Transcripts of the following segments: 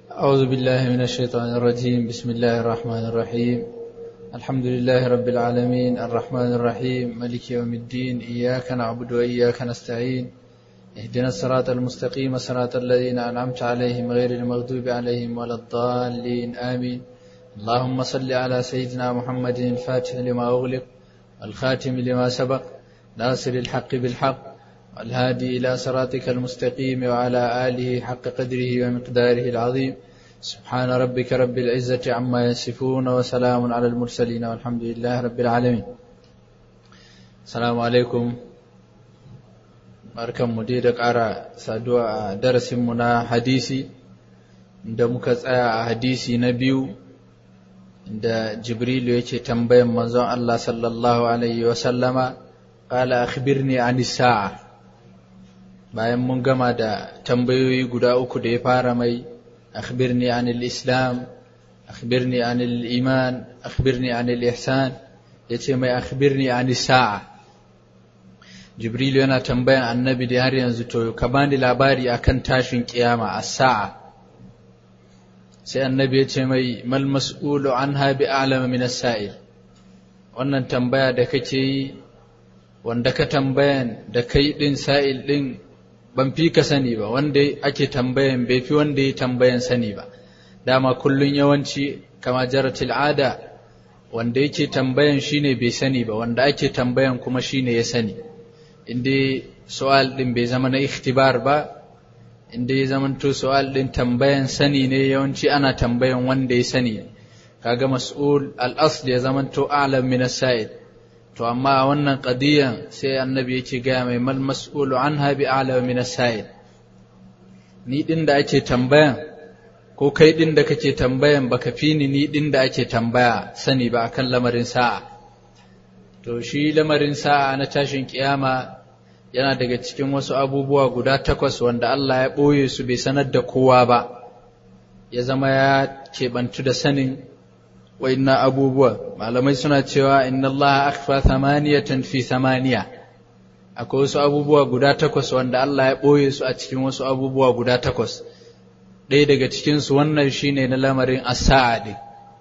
أعوذ بالله من الشيطان الرجيم بسم الله الرحمن الرحيم الحمد لله رب العالمين الرحمن الرحيم ملك يوم الدين إياك نعبد وإياك نستعين اهدنا الصراط المستقيم صراط الذين أنعمت عليهم غير المغضوب عليهم ولا الضالين آمين اللهم صل على سيدنا محمد الفاتح لما أغلق الخاتم لما سبق ناصر الحق بالحق والهادي إلى صراطك المستقيم وعلى آله حق قدره ومقداره العظيم سبحان ربك رب العزة عما يصفون وسلام على المرسلين والحمد لله رب العالمين السلام عليكم barkanmu dai da ƙara saduwa a darasinmu na hadisi da muka tsaya a hadisi na biyu da jibrilu yake tambayan manzon Allah sallallahu alaihi wasallama ƙala akhbirni anis sa'a bayan mun gama da tambayoyi guda uku da ya fara mai akhbirni anil islam akhbirni anil iman akhbirni anil ihsan yace mai akhbirni anis sa'a jibrilu yana tambayan annabi da har yanzu to ka bani labari akan tashin kiyama as-sa'a sai annabi ya ce mai mal mas'ulu anha bi a'lama min as-sa'il wannan tambaya da kake yi wanda ka tambayan da kai din sa'il din ban fi ka sani ba wanda ake tambayan bai fi wanda ya tambayan sani ba dama kullun yawanci kama jaratil ada wanda yake tambayan shine bai sani ba wanda ake tambayan kuma shine ya sani inda su'al din bai zama na ikhtibar ba inda ya zama to su'al din tambayan sani ne yawanci ana tambayan wanda ya sani kaga mas'ul al-asl ya zama to a'lam min as-sa'id to amma a wannan qadiyan sai annabi yake gaya mai mal mas'ulu anha bi a'lam min as-sa'id ni din da ake tambayan ko kai din da kake tambayan baka fi ni ni din da ake tambaya sani ba akan lamarin sa'a to shi lamarin sa'a na tashin kiyama yana daga cikin wasu abubuwa guda takwas wanda Allah ya ɓoye su bai sanar da kowa ba ya zama ya keɓantu da sanin wa'inna abubuwa malamai suna cewa inna Allah akhfa thamaniyatan fi thamaniya akwai wasu abubuwa guda takwas wanda Allah ya ɓoye su a cikin wasu abubuwa guda takwas ɗaya daga cikinsu wannan shine na lamarin as-sa'a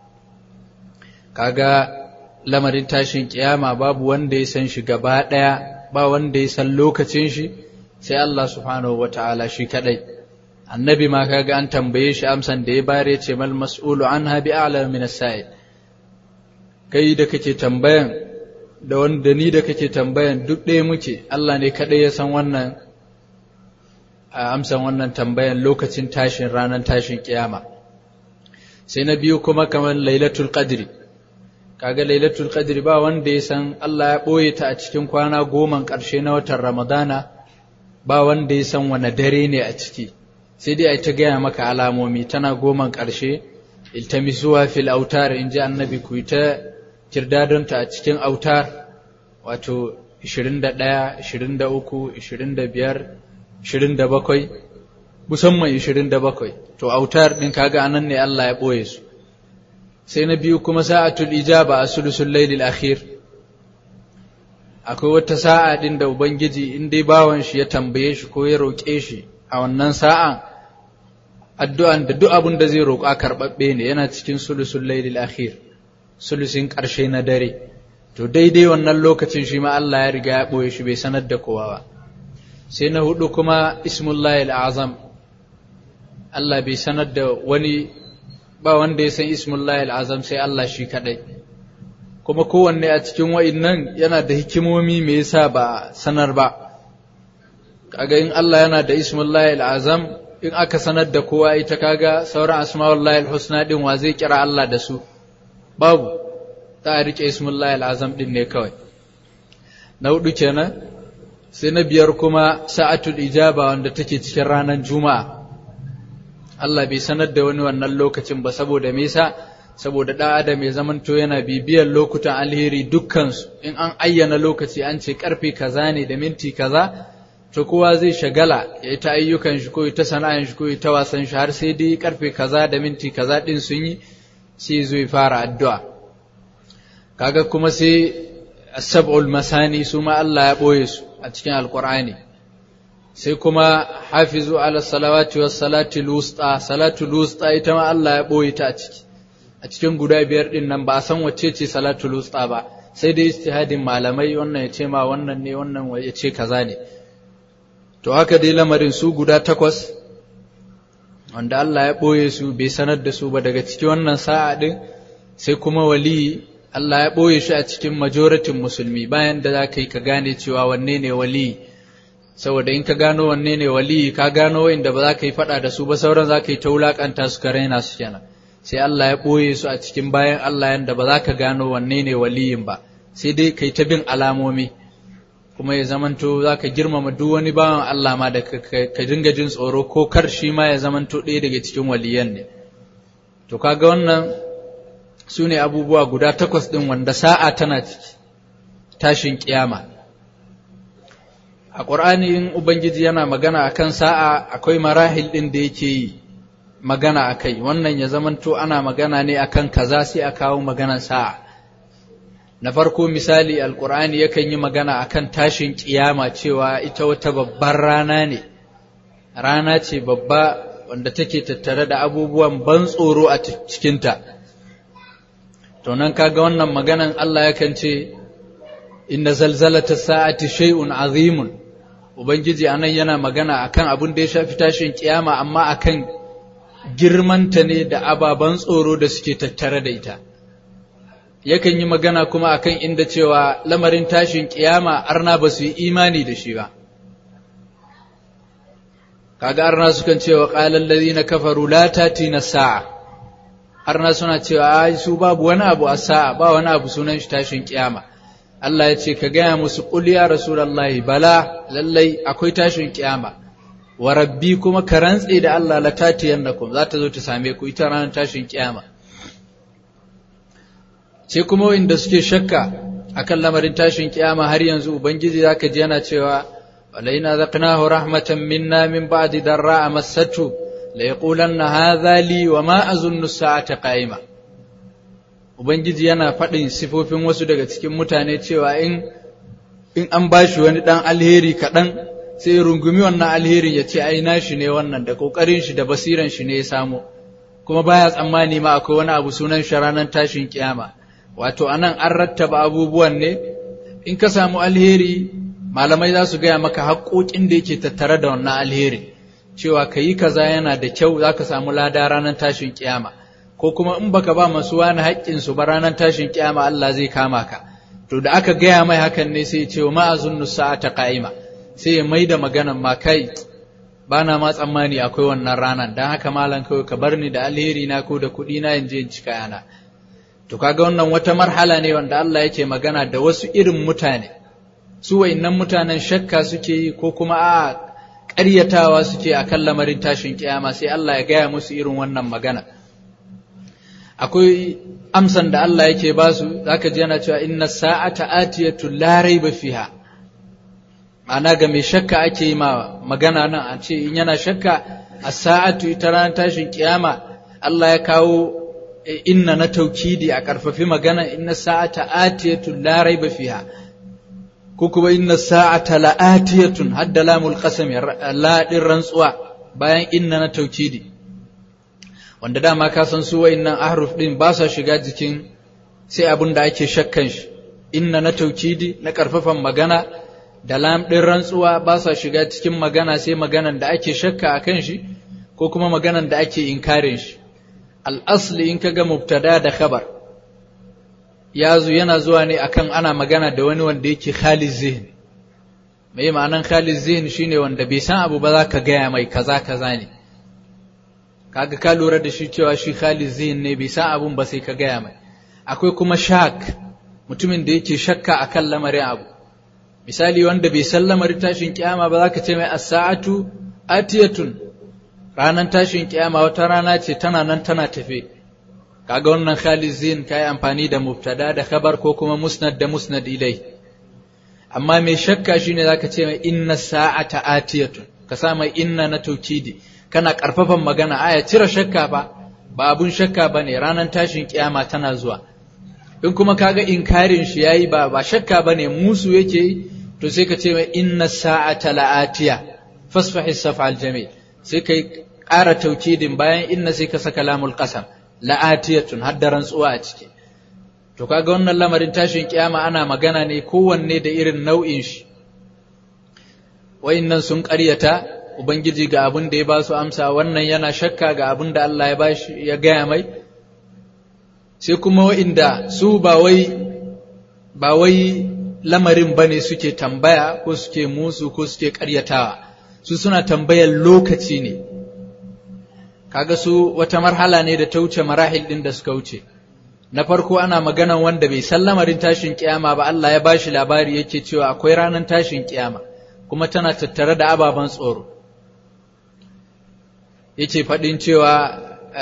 kaga lamarin tashin kiyama babu wanda ya san shi gaba ɗaya ba wanda ya san lokacin shi sai Allah subhanahu wata'ala shi kadai annabi ma kaga an tambaye shi amsan da ya bare ce mal mas'ulu anha bi a'lam min as-sa'il kai da kake tambayan da wanda ni da kake tambayan duk ɗaya muke Allah ne kadai ya san wannan a amsan wannan tambayan lokacin tashin ranar tashin kiyama sai na biyu kuma kamar lailatul qadri kaga lailatul qadri ba wanda ya san Allah ya ɓoye ta a cikin kwana goman ƙarshe na watan ramadana ba wanda ya san wane dare ne a ciki sai dai a ta gaya maka alamomi tana goman ƙarshe iltamisuwa fil autar in ji annabi ku ta kirdadonta a cikin autar wato 21 23 25 27 musamman 27 to autar ɗin kaga anan ne Allah ya ɓoye su sai na biyu kuma sa'atul ijaba a sulusul lailil akhir akwai wata sa'a din da ubangiji in dai bawan shi ya tambaye shi ko ya roƙe shi a wannan sa'an addu'an da duk abin da zai roƙa karɓaɓɓe ne yana cikin sulusul lailil akhir sulusin ƙarshe na dare to daidai wannan lokacin shi ma Allah ya riga ya ɓoye shi bai sanar da kowa ba sai na hudu kuma ismullahi azam Allah bai sanar da wani ba wanda ya san ismullahi azam sai Allah shi kadai kuma kowanne a cikin wa'innan yana da hikimomi me yasa ba sanar ba kaga in Allah yana da ismullahi azam in aka sanar da kowa ita kaga sauran asma'ullahi husna din wa zai kira Allah da su babu ta a rike ismullahi azam din ne kawai na hudu kenan sai na biyar kuma sa'atul ijaba wanda take cikin ranar juma'a Allah bai sanar da wani wannan lokacin ba saboda me yasa saboda ɗan adam ya zamanto yana bibiyar lokutan alheri dukkansu in an ayyana lokaci an ce karfe kaza ne da minti kaza to kowa zai shagala ya yi ta ayyukan shi ko ya ta sana'an shi ko ya ta wasan shi har sai dai karfe kaza da minti kaza din sun yi sai zo ya fara addu'a kaga kuma sai sab'ul masani su ma Allah ya boye su a cikin alqur'ani sai kuma hafizu ala salawati was salati lusta salatu lusta ita ma Allah ya boye ta a ciki a cikin guda biyar din nan ba a san wacce ce salatu lusta ba sai dai istihadin malamai wannan ya ce ma wannan ne wannan ya ce kaza ne to haka dai lamarin su guda takwas wanda Allah ya ɓoye su bai sanar da su ba daga cikin wannan sa'a ɗin sai kuma wali Allah ya ɓoye shi a cikin majoratin musulmi bayan da za ka yi ka gane cewa wanne ne wali saboda in ka gano wanne ne wali ka gano wa'inda ba za ka yi faɗa da su ba sauran za ka yi ta wulaƙanta su ka raina su kenan sai Allah ya ɓoye su a cikin bayan Allah yanda ba za ka gano wanne ne waliyin ba sai dai ka yi ta bin alamomi kuma ya zamanto za ka girmama duk wani bawan Allah ma da ka dinga jin tsoro ko kar shi ma ya zamanto ɗaya daga cikin waliyan ne to kaga wannan su ne abubuwa guda takwas ɗin wanda sa'a tana ciki tashin kiyama a ƙur'ani in ubangiji yana magana akan sa'a akwai marahil ɗin da yake yi magana a kai wannan ya zamanto ana magana ne akan kaza sai a kawo maganan sa'a na farko misali alkur'ani yakan yi magana akan tashin kiyama cewa ita wata babbar rana ne rana ce babba wanda take tattare da abubuwan ban tsoro a cikinta to nan kaga wannan maganan Allah yakan ce inna zalzalata sa'ati shay'un azimun ubangiji anan yana magana akan abin da ya shafi tashin kiyama amma akan girmanta ne da ababan tsoro da suke tattare da ita yakan yi magana kuma akan inda cewa lamarin tashin kiyama arna ba su yi imani da shi ba kaga arna sukan cewa qalal ladina kafaru la tatina sa'a arna suna cewa ai su babu wani abu a sa'a ba wani abu sunan shi tashin kiyama Allah ya ce ka gaya musu qul ya rasulullahi bala lallai akwai tashin kiyama wa rabbi kuma ka rantse da Allah la tatiyannakum za ta zo ta same ku ita ranar tashin kiyama sai kuma wanda suke shakka akan lamarin tashin kiyama har yanzu ubangiji zaka ji yana cewa walaina zaqnahu rahmatan minna min ba'di darra massatu la yaqulanna hadha li wa ma azunnu as-sa'ata qa'ima ubangiji yana faɗin sifofin wasu daga cikin mutane cewa in in an bashi wani dan alheri kaɗan sai rungumi wannan alherin ya ce ai nashi ne wannan da kokarin shi da basiran shi ne ya samu kuma baya tsammani ma akwai wani abu sunan shi ranar tashin kiyama wato anan an rattaba abubuwan ne in ka samu alheri malamai za su gaya maka haƙoƙin da yake tattare da wannan alheri cewa ka yi kaza yana da kyau za ka samu lada ranar tashin kiyama ko kuma in baka ba masu wani haƙƙinsu ba ranar tashin kiyama Allah zai kama ka to da aka gaya mai hakan ne sai ce ma azunnu sa'ata qa'ima sai ya mai da maganan ma kai bana ma tsammani akwai wannan ranar dan haka malam kawai ka bar ni da alheri na ko da kuɗi na in je in cika yana to kaga wannan wata marhala ne wanda Allah yake magana da wasu irin mutane su wayannan mutanen shakka suke yi ko kuma a ƙaryatawa suke akan lamarin tashin kiyama sai Allah ya gaya musu irin wannan magana akwai amsan da Allah yake ba su zaka ji yana cewa inna sa'ata atiyatu la raiba fiha ma'ana ga mai shakka ake yi ma magana nan a ce in yana shakka as-sa'atu ita ranar tashin kiyama Allah ya kawo inna na taukidi a ƙarfafi magana inna sa'ata atiyatun la raiba fiha ko kuma inna sa'ata la'atiyatun hadda lamul qasam la din rantsuwa bayan inna na taukidi wanda dama ka san su wa'innan ahruf din ba sa shiga jikin sai abin da ake shakkan shi inna na taukidi na ƙarfafan magana da lam din rantsuwa ba sa shiga cikin magana sai maganan da ake shakka akan shi ko kuma maganan da ake inkarin shi al'asli in ka ga mubtada da khabar ya zo yana zuwa ne akan ana magana da wani wanda yake khalid zihin mai ma'anan khalid zihin shine wanda bai san abu ba za ka gaya mai kaza kaza ne kaga ka lura da shi cewa shi khalid zihin ne bai san abun ba sai ka gaya mai akwai kuma shak mutumin da yake shakka akan lamarin abu misali wanda bai san lamarin tashin kiyama ba za ka ce mai as-sa'atu atiyatun ranar tashin kiyama wata rana ce tana nan tana tafe kaga wannan khalizin kai amfani da mubtada da khabar ko kuma musnad da musnad ilai amma mai shakka shine zaka ce mai inna sa'ata atiyatun ka sa mai inna na taukidi kana karfafan magana aya cire shakka ba ba abun shakka bane ranar tashin kiyama tana zuwa in kuma kaga inkarin shi yayi ba ba shakka bane musu yake to sai ka ce mai inna sa'ata la'atiya fasfahi safal jamil sai kai ƙara taukidin bayan inna sai ka saka lamul qasam la'atiyatun har da rantsuwa a ciki to kaga wannan lamarin tashin kiyama ana magana ne kowanne da irin nau'in shi wayannan sun ƙaryata ubangiji ga abin da ya ba su amsa wannan yana shakka ga abin da Allah ya bashi ya gaya mai sai kuma wa'inda su ba wai ba wai lamarin bane suke tambaya ko suke musu ko suke ƙaryatawa su suna tambayar lokaci ne kaga su wata marhala ne da ta wuce marahil din da suka wuce na farko ana maganan wanda bai san lamarin tashin kiyama ba Allah ya bashi labari yake cewa akwai ranar tashin kiyama kuma tana tattare da ababen tsoro yake faɗin cewa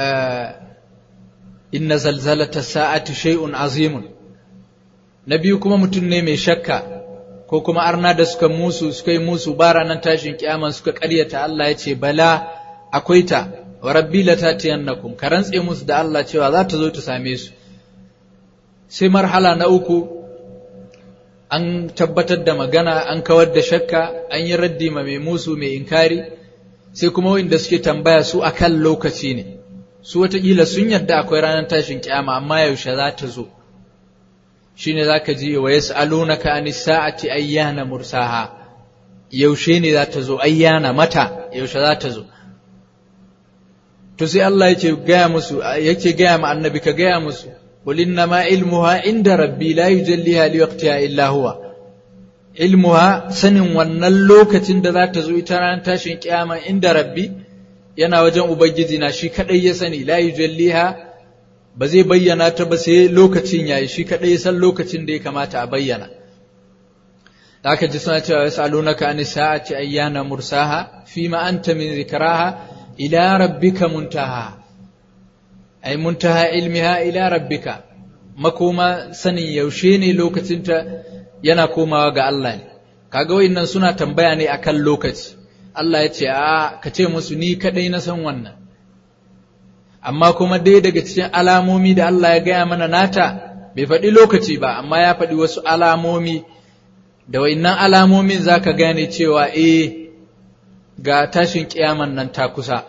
inna zalzalata sa'ati shay'un azimun na biyu kuma mutum ne mai shakka ko kuma arna da suka musu suka yi musu ba ranar tashin kiyama suka ƙaryata Allah ya ce bala akwai ta wa rabbi la tatiyannakum ka rantse musu da Allah cewa za ta zo ta same su sai marhala na uku an tabbatar da magana an kawar da shakka an yi raddi ma mai musu mai inkari sai kuma wanda suke tambaya su akan lokaci ne su watakila sun yarda akwai ranar tashin kiyama amma yaushe za ta zo shine zaka ji wa yas'alunaka anis sa'ati ayyana mursaha yaushe ne za ta zo ayyana mata yaushe za ta zo to sai Allah yake gaya musu yake gaya ma annabi ka gaya musu qul innama ilmuha inda rabbi la yujalliha liwaqtiha illa huwa ilmuha sanin wannan lokacin da za ta zo ita ranar tashin kiyama inda rabbi yana wajen ubangiji na shi kadai ya sani la yujalliha ba zai bayyana ta ba sai lokacin yayi shi kadai ya san lokacin da ya kamata a bayyana da aka ji suna cewa yasalunaka an sa'ati ayyana mursaha fima anta min zikraha ila rabbika muntaha ay muntaha ilmiha ila rabbika makoma sanin yaushe ne lokacinta yana komawa ga Allah ne kaga wayannan suna tambaya ne akan lokaci Allah ya ce a ka ce musu ni kadai na san wannan amma kuma dai daga cikin alamomi da Allah ya gaya mana nata bai faɗi lokaci ba amma ya faɗi wasu alamomi da wayannan alamomin zaka gane cewa eh ga tashin kiyaman nan ta kusa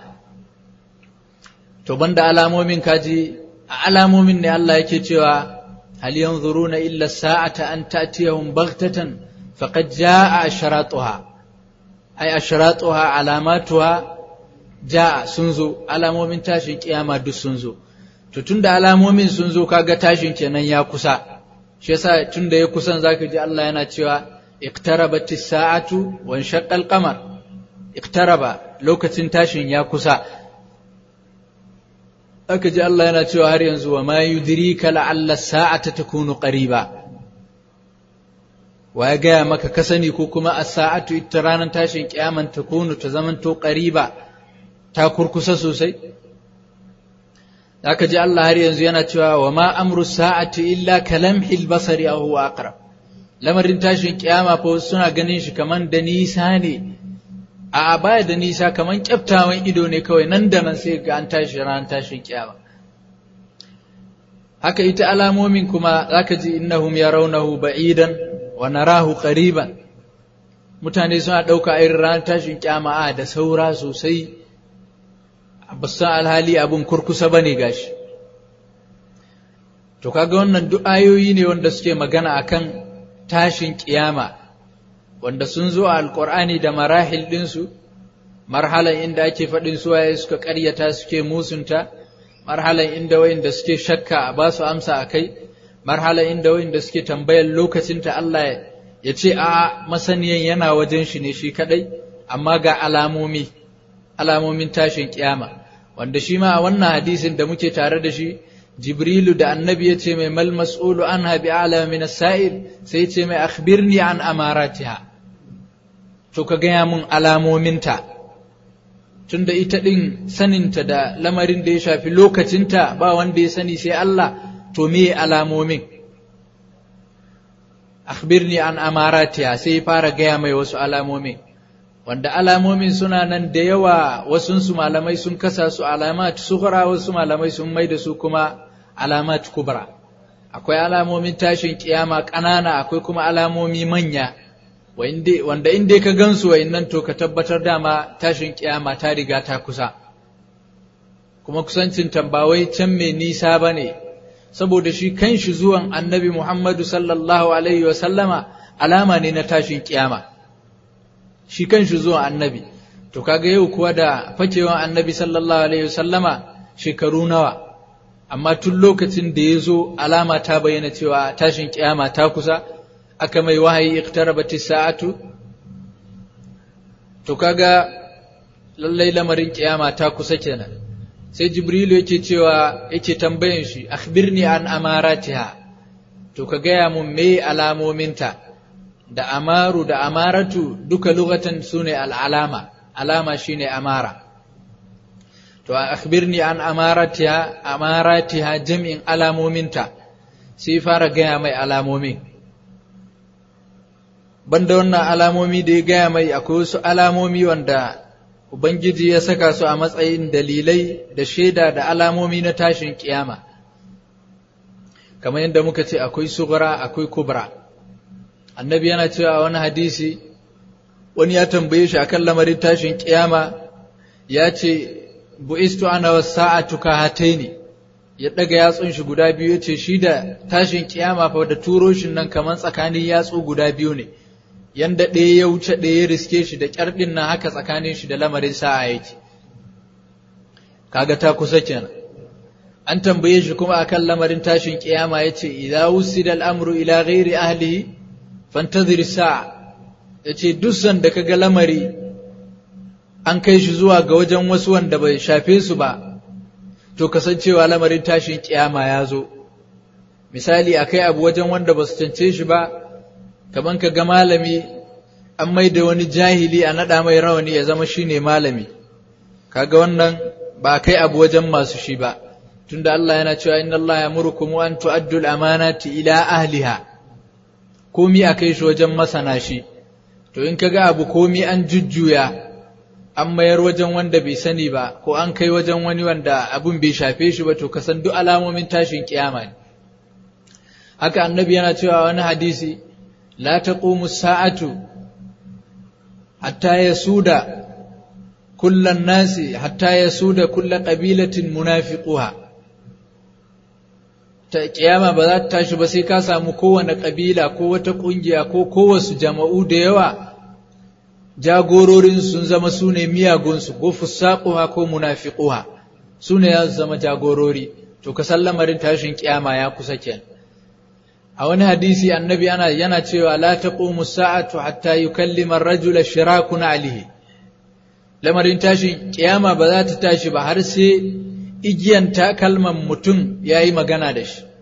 to banda alamomin kaji a alamomin ne Allah yake cewa هل ينظرون إلا الساعة أن تأتيهم بغتة فقد جاء أشراطها أي أشراطها علاماتها جاء سنزو alamomin tashin kiyama duk sun zo to tunda alamomin sun zo kaga tashin kenan ya kusa shi yasa tunda ya kusan zaka ji Allah yana cewa iqtarabat as-sa'atu wa inshaqqa al-qamar iqtaraba lokacin tashin ya kusa aka ji Allah yana cewa har yanzu wa ma yudrika la'alla sa'ata takunu qariba wa ya gaya maka ka sani ko kuma as-sa'atu ita ranar tashin kiyaman takunu ta zamanto qariba ta kurkusa sosai aka ji Allah har yanzu yana cewa wa ma amru sa'ati illa kalamhil basari aw huwa aqrab lamarin tashin kiyama fa suna ganin shi kaman da nisa ne a baya da nisa kaman kyaftawan ido ne kawai nan da nan sai ga an tashi ran tashin kiyama haka ita alamomin kuma zaka ji innahum yarawnahu ba'idan wa narahu qariban mutane suna dauka irin ran tashin kiyama a da saura sosai basan alhali abun kurkusa bane gashi to kaga wannan duk ayoyi ne wanda suke magana akan tashin kiyama wanda sun zo a alkur'ani da marahil ɗinsu marhalan inda ake faɗin suwaye suka ƙaryata suke musunta marhalan inda wayanda suke shakka a ba su amsa a kai marhalan inda wayanda suke tambayar lokacinta Allah ya ce a masaniyan yana wajen shi ne shi kadai amma ga alamomi alamomin tashin kiyama wanda shi ma a wannan hadisin da muke tare da shi jibrilu da annabi ya ce mai mal mas'ulu anha bi a'lama min as-sa'il sai ce mai akhbirni an amaratiha to ka gaya mun alamominta tunda ita ɗin saninta da lamarin da ya shafi lokacinta ba wanda ya sani sai Allah to me alamomin akhbirni an amaratiha sai fara gaya mai wasu alamomin wanda alamomin suna nan da yawa wasunsu malamai sun kasa su alamat sughra wasu malamai sun mai da su kuma alamat kubra akwai alamomin tashin kiyama ƙanana akwai kuma alamomi manya wanda inda ka gansu nan to ka tabbatar dama tashin kiyama ta riga ta kusa kuma kusancin tambawai can mai nisa ba ne saboda shi kan shi zuwan annabi Muhammadu sallallahu alaihi wasallama alama ne na tashin kiyama shi kan shi zuwan annabi to kaga yau kuwa da fakewan annabi sallallahu alaihi wasallama shekaru nawa amma tun lokacin da ya zo alama ta bayyana cewa tashin kiyama ta kusa aka mai wahayi iqtarabati sa'atu to kaga lallai lamarin kiyama ta kusa kenan sai jibrilu yake cewa yake tambayan shi akhbirni an amaratiha to ka gaya mun me alamominta da amaru da amaratu duka lugatan sune al'alama alama shine amara to akhbirni an amaratiha amaratiha jam'in alamominta sai fara gaya mai alamomin banda wannan alamomi da ya gaya mai akwai wasu alamomi wanda Ubangiji ya saka su a matsayin dalilai da shaida da alamomi na tashin kiyama kamar yadda muka ce akwai sugura akwai kubra annabi yana cewa wani hadisi wani ya tambaye shi akan lamarin tashin kiyama ya ce bu'istu ana wasa'atu ka hataini ya daga yatsun shi guda biyu ya ce shi da tashin kiyama fa da turo shi nan kamar tsakanin yatsu guda biyu ne yanda ɗaya ya wuce ɗaya ya riske shi da ƙyar ɗin nan haka tsakanin shi da lamarin sa'a yake kaga ta kusa kenan an tambaye shi kuma akan lamarin tashin kiyama yace idza wusida al-amru ila ghairi ahlihi fantazir sa'a yace duk sanda kaga lamari an kai shi zuwa ga wajen wasu wanda bai shafe su ba to kasancewa lamarin tashin kiyama ya zo misali akai abu wajen wanda ba su cance shi ba kaman ka ga malami an mai da wani jahili a naɗa mai rawani ya zama shine malami kaga wannan ba kai abu wajen masu shi ba tunda Allah yana cewa inna Allah yamurukum an tu'addu al-amanati ila ahliha komi a kai shi wajen masana shi to in kaga abu komi an jujjuya an mayar wajen wanda bai sani ba ko an kai wajen wani wanda abun bai shafe shi ba to ka san duk alamomin tashin kiyama ne haka annabi yana cewa wani hadisi لا تقوم الساعة حتى يسود كل الناس حتى يسود كل قبيلة منافقها ta kiyama ba za ta tashi ba sai ka samu kowane ƙabila ko wata ƙungiya ko kowasu jama'u da yawa jagororin sun zama su ne miyagunsu ko fusaquha ko munafiquha su ne ya zama jagorori to ka san lamarin tashin kiyama ya kusa kenan a wani hadisi annabi ana yana cewa la taqumu sa'atu hatta yukallima ar-rajula shirakun alihi lamarin tashin kiyama ba za ta tashi ba har sai igiyan takalman mutum yayi magana da shi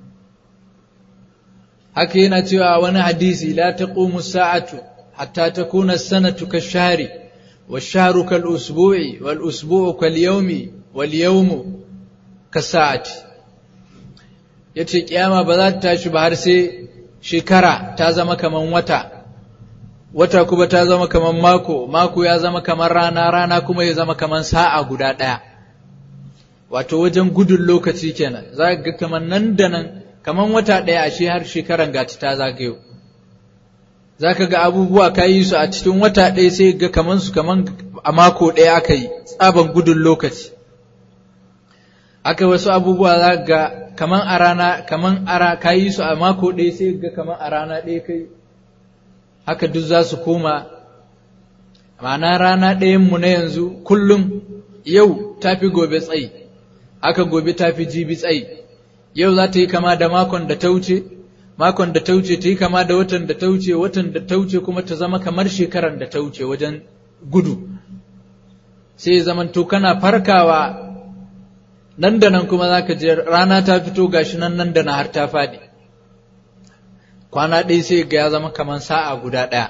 haka yana cewa a wani hadisi la taqumu sa'atu hatta takuna as-sanatu kash-shahri wash-shahru kal-usbu'i wal-usbu'u kal-yawmi wal-yawmu kas-sa'ati ya ce ƙiyama ba za ta tashi ba har sai shekara ta zama kaman wata wata kuma ta zama kaman mako mako ya zama kaman rana rana kuma ya zama kaman sa'a guda ɗaya wato wajen gudun lokaci kenan za ga kaman nan da nan kaman wata ɗaya a shi har shekaran gati ta zagayo za ka ga abubuwa ka yi su a cikin wata ɗaya sai ga kaman su kaman a mako ɗaya aka yi tsaban gudun lokaci aka wasu abubuwa za ga kaman a rana kaman ara ka yi su a mako ɗaya sai ga kaman a rana ɗaya kai haka duk za su koma ma'ana rana ɗayanmu na yanzu kullum yau ta fi gobe tsayi haka gobe ta fi jibi tsayi yau za ta yi kama da makon da ta wuce makon da ta wuce ta yi kama da watan da ta wuce watan da ta wuce kuma ta zama kamar shekaran da ta wuce wajen gudu sai zamanto kana farkawa nan da nan kuma za ka je rana ta fito gashi nan nan da na har ta faɗi kwana ɗaya sai ga ya zama kamar sa'a guda ɗaya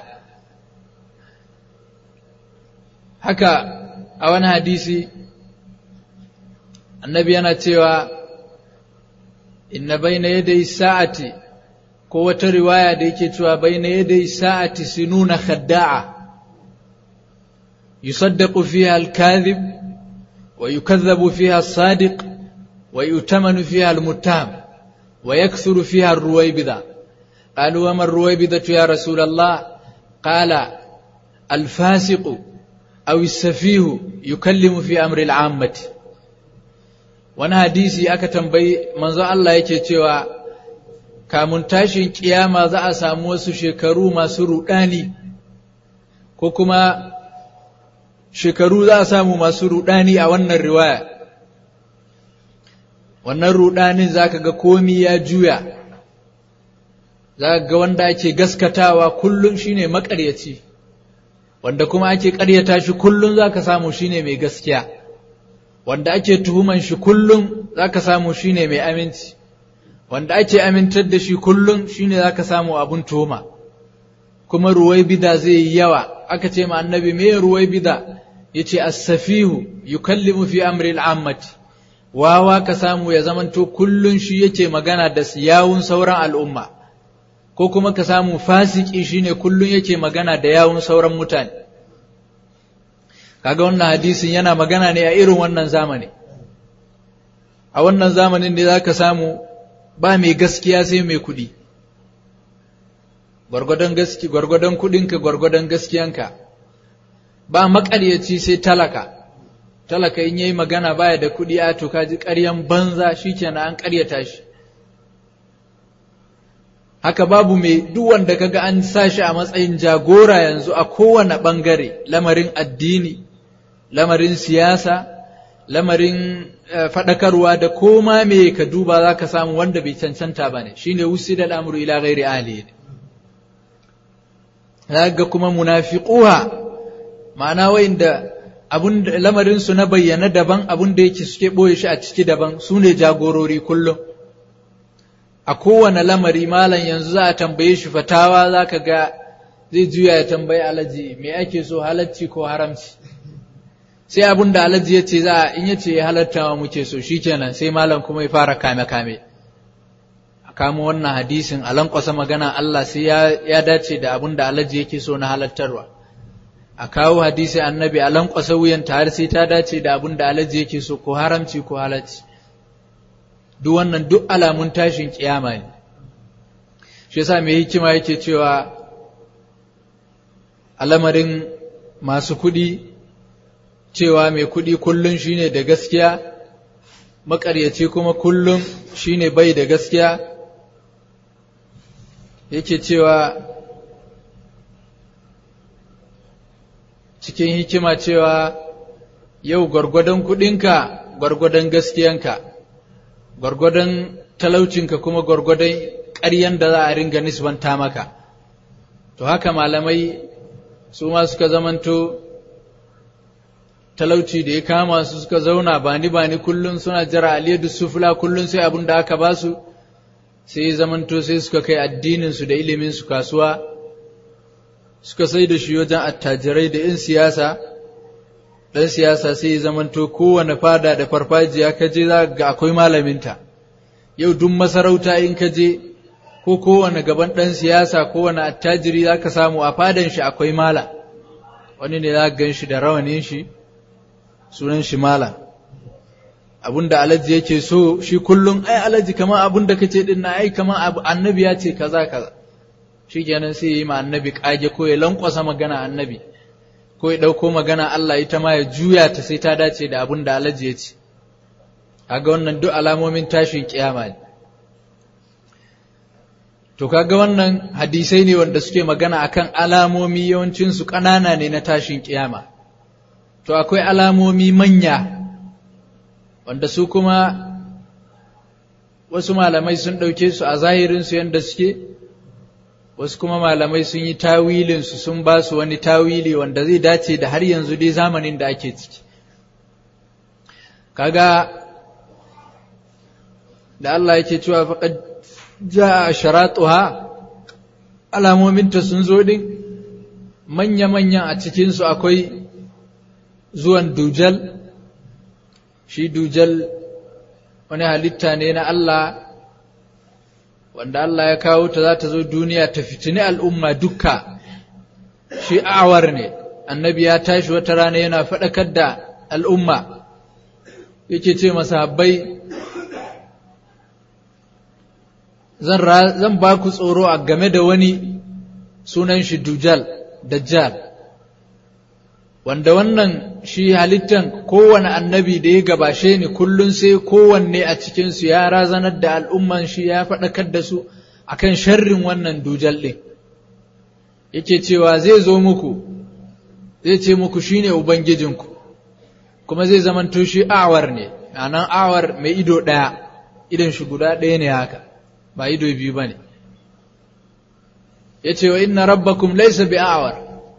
haka a wani hadisi annabi yana cewa inna baina yadai sa'ati ko wata riwaya da yake cewa baina yadai sa'ati sinuna khadda'a yusaddaqu fiha al-kadhib ويكذب فيها الصادق ويؤتمن فيها المتهم ويكثر فيها الرويبضة قالوا وما الرويبضة يا رسول الله qala al-fasiqu aw as-safihu yukallimu fi amri al-ammati wani hadisi aka tambayi manzo Allah yake cewa kamun tashin kiyama za a samu wasu shekaru masu rudani ko kuma shekaru za a samu masu rudani a wannan riwaya wannan rudanin zaka ga komi ya juya zaka ga wanda ake gaskatawa kullum shine makaryaci wanda kuma ake ƙaryata shi kullum zaka samu shine mai gaskiya wanda ake tuhuman shi kullum zaka samu shine mai aminci wanda ake amintar da shi kullum shine zaka samu abun tuhuma kuma ruwai bida zai yi yawa aka ce ma annabi me ruwai bida yace as-safihu yukallimu fi amri al-ammati wawa ka samu ya zamanto kullun shi yake magana da yawun sauran al'umma ko kuma ka samu fasiki shine kullun yake magana da yawun sauran mutane kaga wannan hadisin yana magana ne a irin wannan zamani a wannan zamanin ne zaka samu ba mai gaskiya sai mai kuɗi gwargwadon gaski gwargwadon kuɗinka gwargwadon gaskiyanka ba maƙaryaci sai talaka talaka in yayi magana baya da kuɗi a to kaji ƙaryan banza shikenan an ƙaryata shi haka babu mai duk wanda kaga an sa shi a matsayin jagora yanzu a kowane ɓangare lamarin addini lamarin siyasa lamarin faɗakarwa da koma me ka duba za ka samu wanda bai cancanta ba ne shi ne wusi da al'amuru ila gairi ali ne ga kuma munafiquha ma'ana wa'inda abun lamarin su na bayyana daban abun da yake suke ɓoye shi a ciki daban su ne jagorori kullum a kowane lamari malam yanzu za a tambaye shi fatawa za ka ga zai juya ya tambayi alaji me ake so halacci ko haramci sai abin da alaji ya ce za a in ya ce ya halatta wa muke so shikenan sai malam kuma ya fara kame kame a kamo wannan hadisin a lankwasa magana Allah sai ya dace da abin da alaji yake so na halattarwa a kawo hadisi annabi a lankwasa wuyan har sai ta dace da abin da alaji yake so ko haramci ko halacci duk wannan duk alamun tashin kiyama ne shi yasa mai hikima yake cewa alamarin masu kuɗi cewa mai kuɗi kullum shine da gaskiya maƙaryaci kuma kullum shine bai da gaskiya yake cewa cikin hikima cewa yau gwargwadon kuɗinka gwargwadon gaskiyanka gwargwadon talaucinka kuma gwargwadon ƙaryan da za a ringa nisbanta maka to haka malamai su ma suka zamanto talauci da ya kama su suka zauna bani bani kullum suna jira aliyadu sufula kullum sai abin da aka ba su sai zamanto sai suka kai addininsu da iliminsu kasuwa suka sai da shi wajen attajirai da 'yan siyasa ɗan siyasa sai ya zamanto kowane fada da farfajiya ka je za ga akwai malaminta yau duk masarauta in ka je ko kowane gaban ɗan siyasa kowane attajiri za ka samu a fadan shi akwai mala wani ne za gan shi da rawanin shi sunan shi mala abin da alaji yake so shi kullum ai alaji kamar abin da kace din na ai kamar annabi ya ce kaza kaza shi kenan sai ya yi ma annabi kage ko ya lankwasa magana annabi ko ya ɗauko magana Allah ita ma ya juya ta sai ta dace da abin da alaji ya ce kaga wannan duk alamomin tashin kiyama ne to kaga wannan hadisai ne wanda suke magana akan alamomi yawancin su ƙanana ne na tashin kiyama to akwai alamomi manya wanda su kuma wasu malamai sun ɗauke su a zahirinsu yadda suke wasu kuma malamai sun yi tawilinsu sun ba su wani tawili wanda zai dace da har yanzu dai zamanin da ake ciki kaga da Allah yake cewa faqad jaa sharatuha alamominta sun zo din manya-manyan a cikinsu akwai zuwan dujal shi dujal wani halitta ne na Allah wanda Allah ya kawo ta za ta zo duniya ta fitini al'umma dukka shi awar ne annabi ya tashi wata rana yana faɗakar da al'umma yake ce masahabbai zan ba ku tsoro a game da wani sunan shi dujal dajjal wanda wannan shi halittan kowane annabi da ya gabashe ni kullum sai kowanne a cikinsu ya razanar da al'umman shi ya faɗakar da su akan sharrin wannan dujal ɗin yake cewa zai zo muku zai ce muku shine ubangijinku kuma zai zamanto shi awar ne anan awar mai ido ɗaya idan shi guda ɗaya ne haka ba ido biyu ba ne ya ce wa inna rabbakum laisa bi awar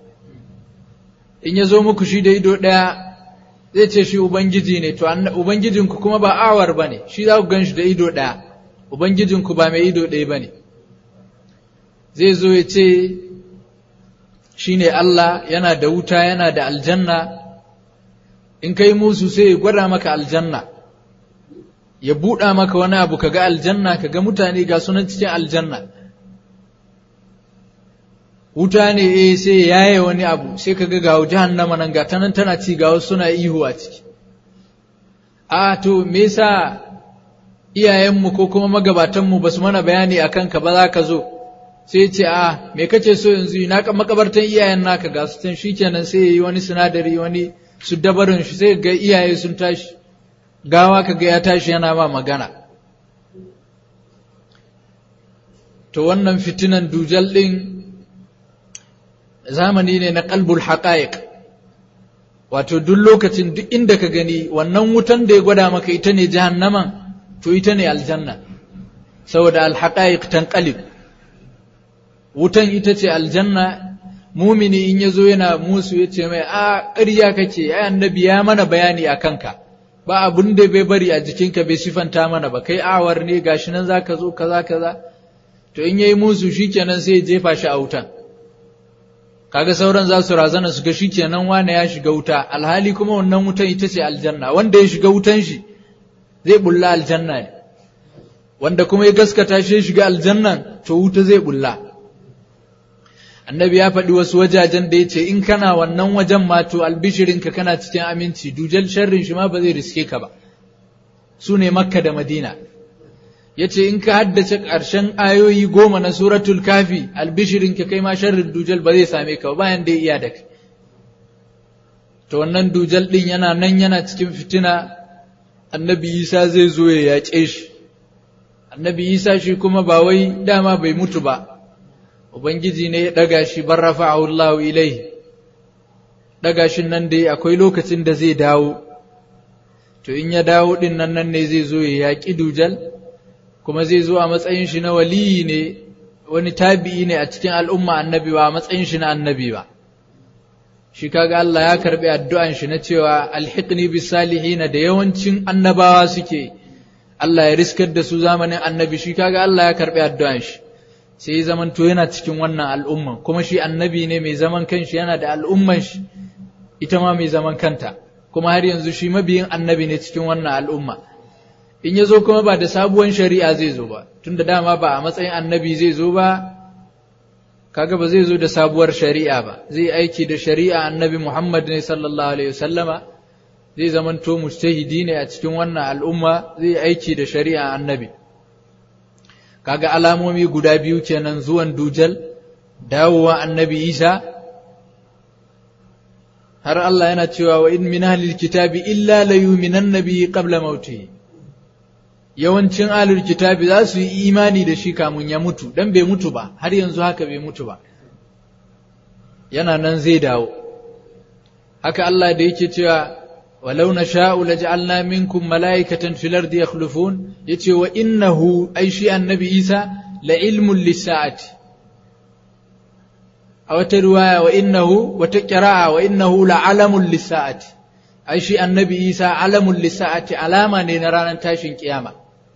in ya zo muku shi da ido ɗaya zai ce shi ubangiji ne to ubangijinku kuma ba awar ba ne shi za ku gan shi da ido ɗaya ubangijinku ba mai ido ɗaya ba ne zai zo ya ce shi ne Allah yana da wuta yana da aljanna in kai musu sai ya gwada maka aljanna ya buɗa maka wani abu ka ga aljanna ka ga mutane ga sunan cikin aljanna wuta ne eh sai ya yaye wani abu sai ka ga gawo jahannama nan ga ta nan tana ci ga wasu suna ihu a ciki a to me yasa iyayenmu ko kuma magabatanmu ba su mana bayani a kanka ba za ka zo sai ce a me kace so yanzu na makabartan iyayen naka ga su can shikenan sai yayi wani sinadari wani su dabarin shi sai ga iyaye sun tashi gawa ka ga ya tashi yana ma magana to wannan fitinan dujal din zamani ne na qalbul haqa'iq wato duk lokacin duk inda ka gani wannan wutan da ya gwada maka ita ne jahannaman to ita ne aljanna saboda alhaqa'iq tanqalib wutan ita ce aljanna mumini in yazo yana musu yace mai a ƙarya kake ai annabi ya mana bayani a kanka ba abun da bai bari a jikinka bai sifanta mana ba kai awar ne gashi nan zaka zo kaza kaza to in yayi musu shikenan sai ya jefa shi a wutan kaga sauran za su razana su ga shikenan wane ya shiga wuta alhali kuma wannan wutan ita ce aljanna wanda ya shiga wutan shi zai bulla aljanna ne wanda kuma ya gaskata shi ya shiga aljannan to wuta zai bulla annabi ya faɗi wasu wajajen da ya ce in kana wannan wajen ma to albishirinka kana cikin aminci dujal sharrin shi ma ba zai riske ka ba su ne makka da madina ya ce in ka haddace ƙarshen ayoyi goma na suratul kafi albishirinka kai ma sharrin dujal ba zai same ka ba bayan da ya iya da kai to wannan dujal ɗin yana nan yana cikin fitina annabi isa zai zo ya yaƙe shi annabi isa shi kuma ba wai dama bai mutu ba ubangiji ne ya ɗaga shi bar rafa'ahu Allahu ilai ɗaga shi nan dai akwai lokacin da zai dawo to in ya dawo ɗin nan nan ne zai zo ya yaƙi dujal kuma zai zo a matsayin shi na waliyi ne wani tabi'i ne a cikin al'umma annabi ba a matsayin shi na annabi ba shi kaga Allah ya karbi addu'an shi na cewa alhiqni bis salihin da yawancin annabawa suke Allah ya riskar da su zamanin annabi shi kaga Allah ya karbi addu'an shi sai zaman to yana cikin wannan al'umma kuma shi annabi ne mai zaman kanshi yana da al'umman shi ita ma mai zaman kanta kuma har yanzu shi mabiyin annabi ne cikin wannan al'umma in ya zo kuma ba da sabuwan shari'a zai zo ba tunda dama ba a matsayin annabi zai zo ba kaga ba zai zo da sabuwar shari'a ba zai aiki da shari'a annabi Muhammad ne sallallahu alaihi wasallama zai zamanto mujtahidi ne a cikin wannan al'umma zai aiki da shari'a annabi kaga alamomi guda biyu kenan zuwan dujal dawowa annabi Isa har Allah yana cewa wa in min ahlil kitabi illa la yu'minan nabiyyi qabla mautihi yawancin ahlul kitabi za su yi imani da shi kamun ya mutu dan bai mutu ba har yanzu haka bai mutu ba yana nan zai dawo haka Allah da yake cewa walau nasha'u laj'alna minkum mala'ikatan fil ardi yakhlufun yace wa innahu ai shi annabi Isa la ilmun lis-sa'ati a wata riwaya wa innahu wata qira'a wa innahu la alamun lis-sa'ati ai shi annabi Isa alamun lis-sa'ati alama ne na ranar tashin kiyama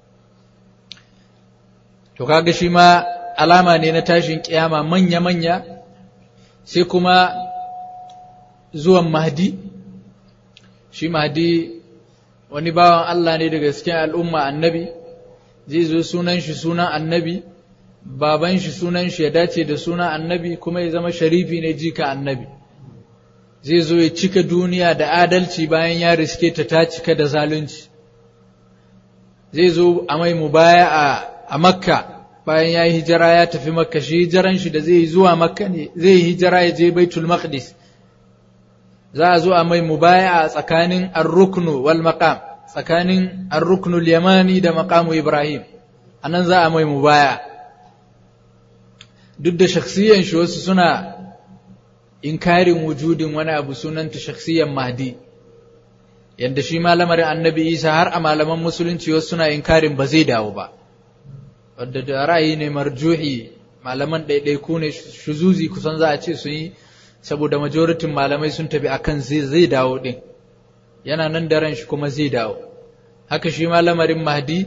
to kaga shi ma alama ne na tashin kiyama manya-manya sai kuma zuwan mahdi shi mahdi wani bawan Allah ne daga cikin al'umma annabi zai zo sunan shi sunan annabi baban shi sunan shi ya dace da sunan annabi kuma ya zama sharifi ne jika annabi zai zo ya cika duniya da adalci bayan ya riske ta ta cika da zalunci zai zo a mai mubaya a makka bayan ya yi hijira ya tafi makka shi hijiran shi da zai yi zuwa makka ne zai yi hijira ya je baitul maqdis za a zo a mai mubaya a tsakanin ar-ruknu wal maqam tsakanin ar-ruknu al-yamani da maqamu ibrahim anan za a mai mubaya duk da shakhsiyan shi wasu suna inkarin wujudin wani abu sunanta shakhsiyan mahdi yadda shi malamarin annabi isa har a malaman musulunci wasu suna inkarin ba zai dawo ba wadda da ra'ayi ne marjuhi malaman ɗaiɗaiku ne shuzuzi kusan za a ce sun yi saboda majoritin malamai sun tafi akan zai zai dawo ɗin yana nan da ran shi kuma zai dawo haka shi malamarin mahdi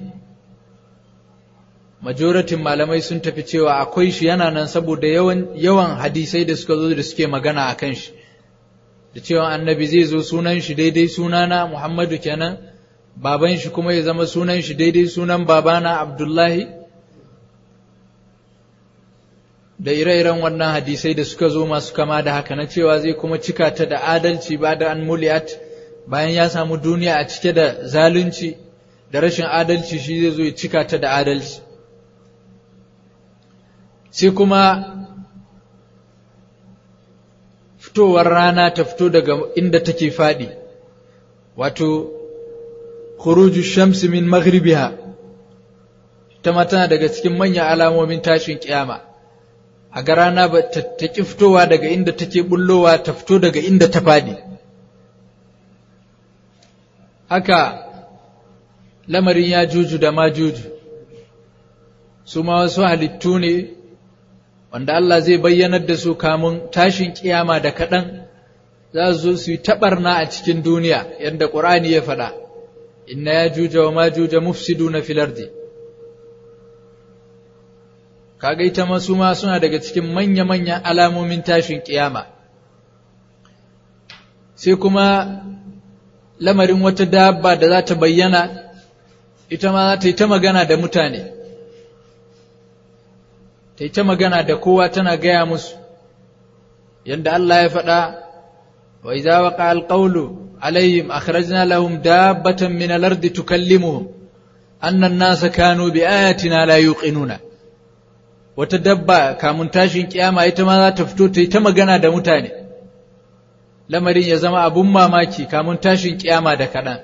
majoratin malamai sun tafi cewa akwai shi yana nan saboda yawan yawan hadisai da suka zo da suke magana a kan shi da cewa annabi zai zo sunan shi daidai sunana Muhammadu kenan baban shi kuma ya zama sunan shi daidai sunan babana Abdullahi da ire-iren wannan hadisai da suka zo masu kama da haka na cewa zai kuma cika ta da adalci ba da an muliyat bayan ya samu duniya a cike da zalunci da rashin adalci shi zai zo ya cika ta da adalci sai kuma fitowar rana ta fito daga inda take faɗi wato khuruju shamsi min maghribiha ta mata daga cikin manyan alamomin tashin kiyama a ga rana ba ta ki fitowa daga inda take bullowa ta fito daga inda ta faɗi haka lamarin ya juju da ma juju su ma wasu halittu ne wanda Allah zai bayyanar da su kamun tashin kiyama da kaɗan za su zo su yi taɓarna a cikin duniya yadda ƙur'ani ya faɗa inna ya juja wa ma juja mufsidu na filardi kaga ita masu ma suna daga cikin manya-manyan alamomin tashin kiyama sai kuma lamarin wata dabba da za ta bayyana ita ma za ta yi ta magana da mutane ta yi ta magana da kowa tana gaya musu yadda Allah ya faɗa wa idza waqa alqawlu alaihim akhrajna lahum dabbatan min al-ardi tukallimuhum anna an-nasa kanu bi ayatina la yuqinuna wata dabba kamun tashin kiyama ita ma za ta fito ta yi ta magana da mutane lamarin ya zama abun mamaki kamun tashin kiyama da kaɗan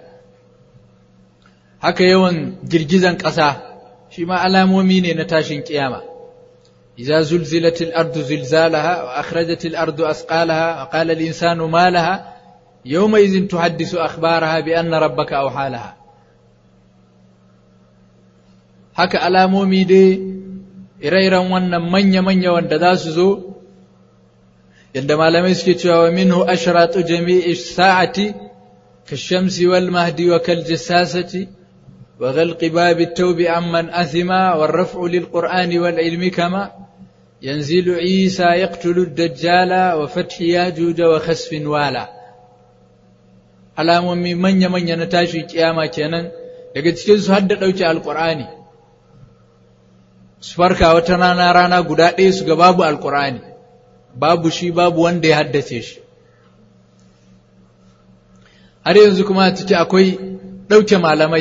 haka yawan girgizan ƙasa shi ma alamomi ne na tashin kiyama إذا زلزلت الأرض زلزالها وأخرجت الأرض أثقالها وقال الإنسان ما لها يومئذ تحدث أخبارها بأن ربك أوحى لها haka alamomi dai ire-iren wannan manya-manya wanda za su zo yadda malamai suke cewa wa minhu ashratu jami'i sa'ati kashamsi wal mahdi wa kal jassasati wa ghalqi babi at-tawbi amman athima wal raf'u lil qur'ani wal ilmi kama ينزل عيسى يقتل الدجال وفتح ياجوج وخسف والا alamomi manya-manya na tashin kiyama kenan daga cikin su hadda ɗauke alƙur'ani su farka wata rana rana guda ɗaya su ga babu alƙur'ani babu shi babu wanda ya haddace shi har yanzu kuma a ciki akwai ɗauke malamai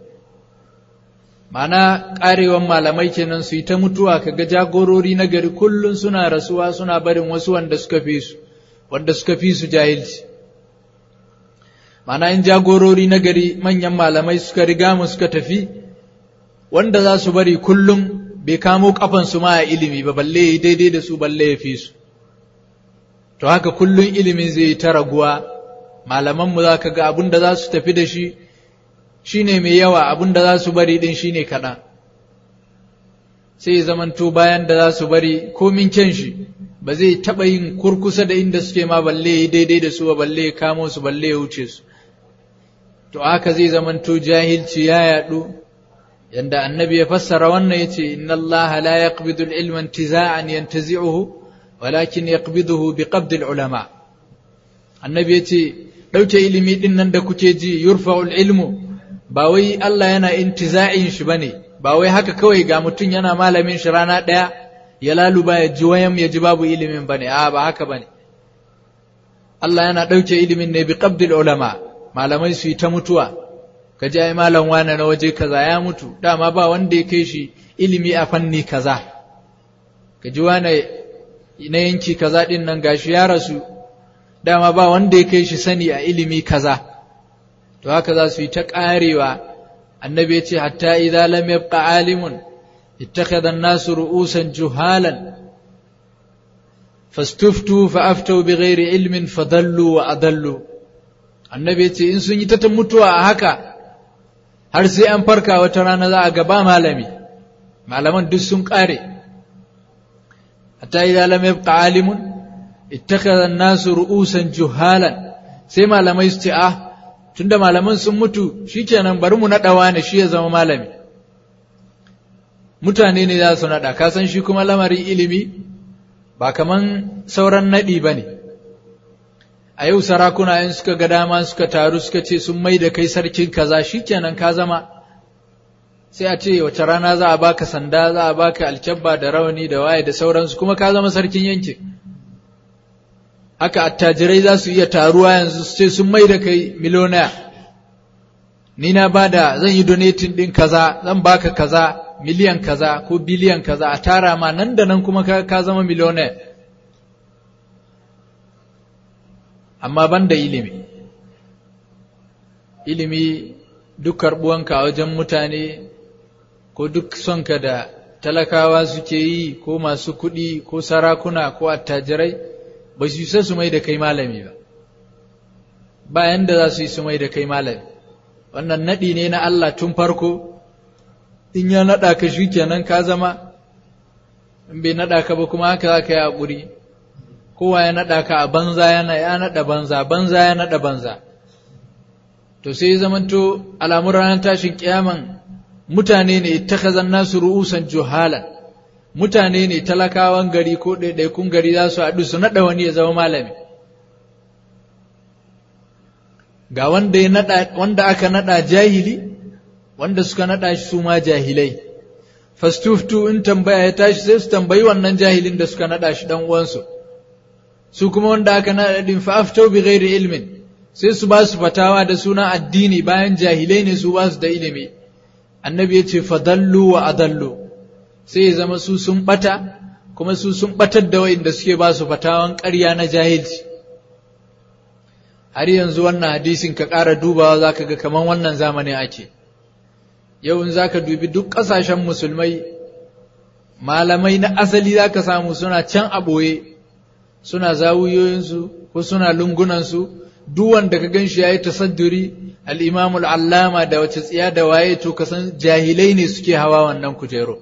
Mana ƙarewan malamai kenan su yi ta mutuwa kaga jagorori na gari kullum suna rasuwa suna barin wasu wanda suka fi su wanda suka fi su jahilci mana in jagorori na gari manyan malamai suka riga mu suka tafi wanda za su bari kullum bai kamo kafansu ma a ilimi ba balle ya daidai da su balle ya fi su to haka kullum ilimin zai yi ta raguwa malamanmu za ka ga abin da za su tafi da shi shi ne mai yawa abin da za su bari ɗin shi ne kaɗan sai zamanto bayan da za su bari komin kyan shi ba zai taɓa yin kurkusa da inda suke ma balle ya daidai da su ba balle ya kamo su balle ya wuce su to haka zai zamanto jahilci ya yaɗu yanda annabi ya fassara wannan yace inna Allah la yaqbidu al-ilma intiza'an yantazi'uhu walakin yaqbiduhu biqabd al-ulama annabi yace dauke ilimi din nan da kuke ji yurfa'u al-ilmu ba wai Allah yana intiza'in shi bane ba wai haka kawai ga mutum yana malamin shi rana daya ya laluba ya ji wayan ya ji babu ilimin bane a ba haka bane Allah yana dauke ilimin ne biqabd al-ulama malamai su yi ta mutuwa ka ji ai malam wane na waje kaza ya mutu dama ba wanda ya kai shi ilimi a fanni kaza ka ji wane na yanki kaza din nan gashi ya rasu dama ba wanda ya kai shi sani a ilimi kaza to haka za su yi ta karewa annabi ya ce hatta idza lam yabqa alimun ittakhadha an-nasu ru'usan juhalan fastuftu fa aftau bighairi ilmin fadallu wa adallu annabi ya ce in sun yi ta mutuwa a haka har sai an farka wata rana za a gaba malami malaman duk sun kare hatta idza lam yabqa alimun ittakhadha an-nasu ru'usan juhalan sai malamai su ce ah tunda malaman sun mutu shikenan bari mu nadawa ne shi ya zama malami mutane ne za su nada ka san shi kuma lamarin ilimi ba kaman sauran nadi bane a yau sarakuna in suka ga dama suka taru suka ce sun mai da kai sarkin kaza shikenan ka zama sai a ce wace rana za a baka sanda za a baka alkyabba da rawani da waye da sauransu kuma ka zama sarkin yankin haka attajirai za su iya taruwa yanzu su ce sun mai da kai miloniya ni na bada zan yi donating din kaza zan baka kaza miliyan kaza ko biliyan kaza a tara ma nan da nan kuma ka zama miloniya amma ban da ilimi ilimi duk karɓuwanka a wajen mutane ko duk sonka da talakawa suke yi ko masu kuɗi ko sarakuna ko attajirai ba su isa su mai da kai malami ba bayan da za su yi su mai da kai malami wannan naɗi ne na Allah tun farko in ya naɗa ka shi kenan ka zama in bai naɗa ka ba kuma haka za ka yi haƙuri kowa ya naɗa ka a banza yana ya naɗa banza banza ya naɗa banza to sai zamanto alamun ranar tashin kiyaman mutane ne ittakhazan nasu ru'usan juhalan mutane ne talakawan gari ko ɗaiɗaikun gari za su haɗu su naɗa wani ya zama malami ga wanda ya naɗa wanda aka naɗa jahili wanda suka naɗa shi su ma jahilai fastuftu in tambaya ya tashi sai su tambayi wannan jahilin da suka naɗa shi dan uwansu su kuma wanda aka naɗa din fa aftau bi ghairi ilmin sai su ba su fatawa da suna addini bayan jahilai ne su ba su da ilimi annabi ya ce fadallu wa adallu sai ya zama su sun bata kuma su sun batar da wa'inda suke ba su fatawan ƙarya na jahilci har yanzu wannan hadisin ka ƙara dubawa za ka ga kamar wannan zamanin ake yau in za ka dubi duk ƙasashen musulmai malamai na asali za ka samu suna can a ɓoye suna zawuyoyinsu ko suna lungunansu duk wanda ka gan shi ya yi tasadduri al'imamul allama da wace tsiya da waye to kasan jahilai ne suke hawa wannan kujero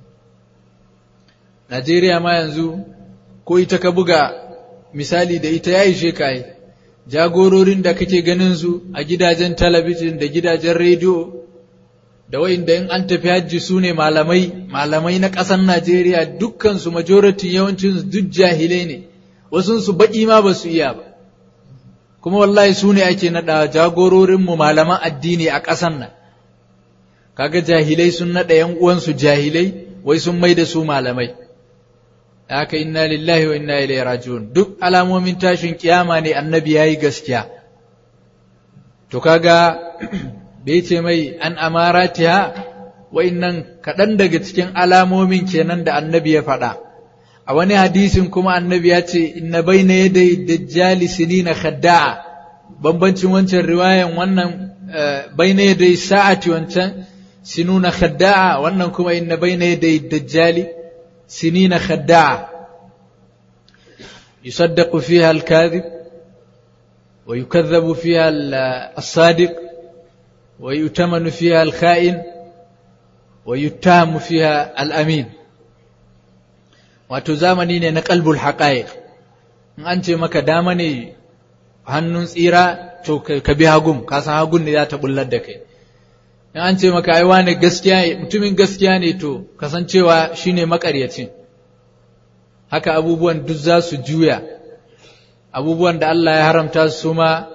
Najeriya ma yanzu ko ita ka buga misali da ita ya ishe ka yi jagororin da kake ganin su a gidajen talabijin da gidajen rediyo da wa'inda in an tafi hajji su ne malamai malamai na ƙasar Najeriya dukkansu majority yawancin duk jahilai ne wasunsu baƙi ma ba su iya ba kuma wallahi su ne ake naɗa jagororinmu malaman addini a ƙasan nan kaga jahilai sun naɗa ‘yan uwansu jahilai wai sun mai da su malamai haka inna lillahi wa inna ilaihi raji'un duk alamomin tashin kiyama ne annabi yayi gaskiya to kaga bai ce mai an amaratiha wa'innan kaɗan daga cikin alamomin kenan da annabi ya faɗa a wani hadisin kuma annabi ya ce inna bayna yaday dajjali sinina khadda'a bambancin wancan riwayan wannan bayna yaday sa'ati wancan sinuna khadda'a wannan kuma inna bayna yaday dajjali sinina khadda'a يصدق فيها الكاذب ويكذب فيها الصادق ويؤتمن فيها الخائن ويتهم فيها الأمين wato zamani ne na kalbul haƙa'iq in an ce maka dama ne hannun tsira to ka bi hagun ka san hagun ne za ta bullar da kai in an ce maka ai wane gaskiya mutumin gaskiya ne to kasancewa shine makaryacin haka abubuwan duk za su juya abubuwan da Allah ya haramta su ma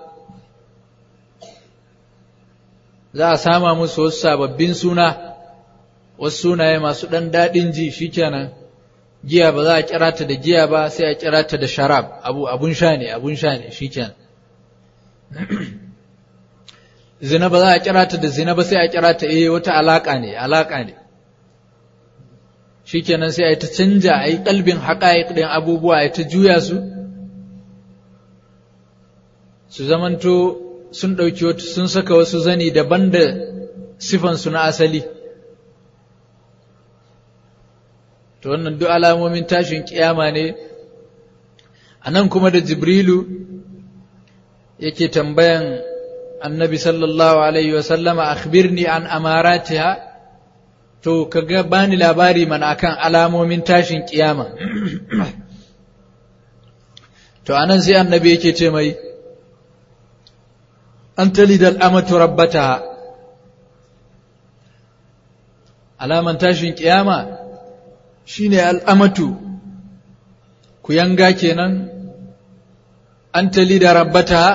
za a sama musu wasu sababbin suna wasu sunaye masu ɗan daɗin ji shikenan giya ba za a kira ta da giya ba sai a kira ta da sharab abu abun sha ne abun sha ne shikenan zina ba za a kira ta da zina ba sai a kira ta eh wata alaka ne alaka ne shikenan sai a yi ta canja a yi kalbin haƙa'iƙ ɗin abubuwa a yi ta juya su su zamanto sun ɗauki wata sun saka wasu zani daban da sifansu na asali to wannan duk alamomin tashin kiyama ne a nan kuma da jibrilu yake tambayan annabi sallallahu alaihi wasallama akhbirni an amaratiha to kaga bani labari mana akan alamomin tashin kiyama to anan sai annabi yake ce mai an talidal amatu rabbataha alaman tashin kiyama shine al'amatu ku yanga kenan an talida rabbataha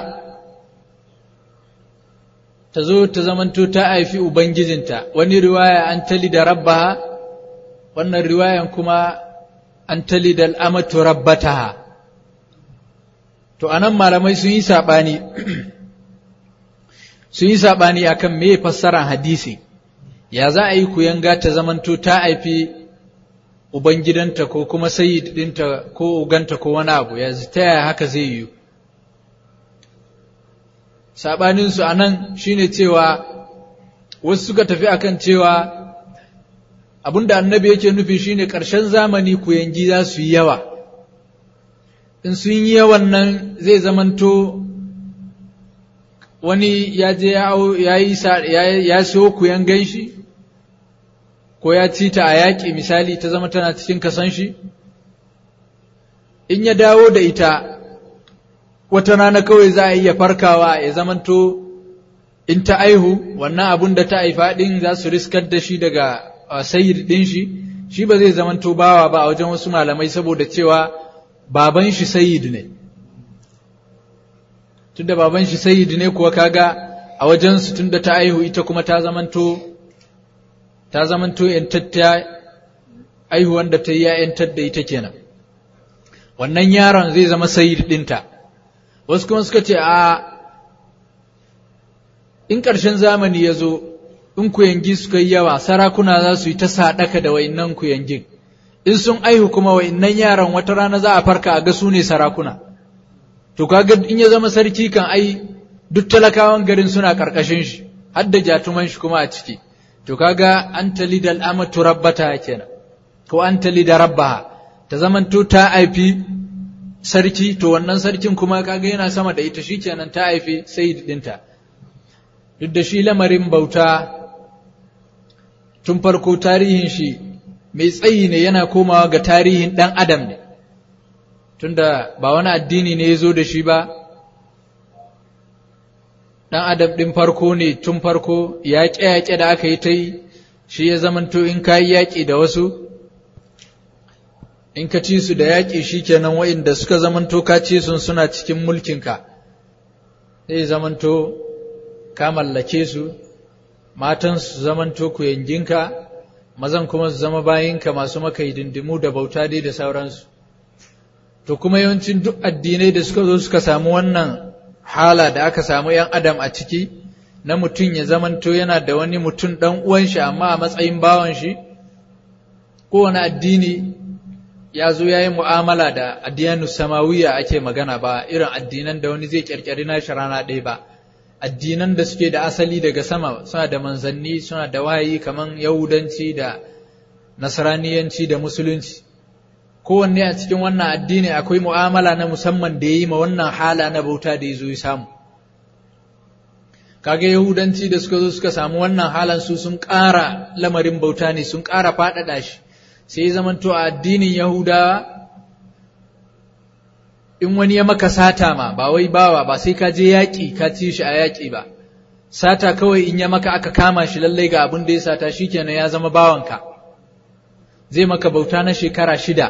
ta zo ta zamanto ta haifi Ubangijinta, wani riwaya an tali da rabbaha, wannan riwayan kuma an tali da al'amatu rabbataha. To, anan malamai sun yi saɓani, sun yi saɓani a kan me fassaran hadisi, ya za a yi kuyanga ta zamanto ta haifi Ubangidanta ko kuma sayid ɗinta ko uganta ko wani abu, ya ta yaya haka zai yiwu. saɓaninsu a nan shi ne cewa wasu suka tafi akan cewa abinda annabi yake nufi shi ne ƙarshen zamani ku yangi za su yi yawa in sun yi yawan nan zai zamanto wani ya je ya yi ya siyo ku yangan shi ko ya ci ta a yaƙi misali ta zama tana cikin kasan shi in ya dawo da ita wata rana kawai za a iya farkawa ya zamanto in ta aihu wannan abun da ta haifa ɗin za su riskar da shi daga sayid ɗin shi shi ba zai zamanto bawa ba a wajen wasu malamai saboda cewa baban shi sayid ne tunda baban shi sayid ne kuwa kaga a wajensu tunda ta aihu ita kuma ta zamanto ta zamanto yantatta aihuwan da ta yi ya yantar da ita kenan wannan yaron zai zama sayid ɗinta wasu kuma suka ce a in ƙarshen zamani ya zo in kuyangi suka yi yawa sarakuna za su yi ta saɗaka da wa'innan kuyangin in sun aihu kuma wa'innan yaran wata rana za a farka a ga su ne sarakuna to kaga in ya zama sarki kan ai duk talakawan garin suna ƙarƙashin shi har da jatuman shi kuma a ciki to kaga an tali da al'amatu rabbata kenan ko an tali da rabbaha ta zamanto ta haifi sarki to wannan sarkin kuma kaga yana sama da ita shikenan ta haifi sayyid dinta duk da shi lamarin bauta tun farko tarihin shi mai tsayi ne yana komawa ga tarihin dan adam ne tunda ba wani addini ne ya zo da shi ba dan adam din farko ne tun farko yaƙe-yaƙe da aka yi ta yi shi ya zamanto in ka yi yaƙi da wasu in ka ci su da yaƙi shi kenan wa'inda suka zamanto ka ci sun suna cikin mulkinka zai zamanto ka mallake su matan su zamanto ku yanginka mazan kuma su zama bayinka masu maka hidindimu da bauta dai da sauransu to kuma yawancin duk addinai da suka zo suka samu wannan hala da aka samu ‘yan adam a ciki na mutum ya zamanto yana da wani mutum ɗan uwan shi amma a matsayin bawan shi kowane addini ya zo ya yi mu'amala da addiyanu samawiya ake magana ba irin addinan da wani zai ƙirƙiri nashi rana ɗaya ba addinan da suke da asali daga sama suna da manzanni suna da wahayi kaman yahudanci da nasraniyanci da musulunci kowanne a cikin wannan addini akwai mu'amala na musamman da ya yi ma wannan hala na bauta da ya zo ya samu kaga yahudanci da suka zo suka samu wannan halan su sun ƙara lamarin bauta ne sun ƙara faɗaɗa shi sai zamanto a addinin yahudawa in wani ya maka sata ma ba wai bawa ba sai ka je yaƙi ka ci shi a yaƙi ba sata kawai in ya maka aka kama shi lallai ga abin da ya sata shikenan ya zama bawanka zai maka bauta na shekara shida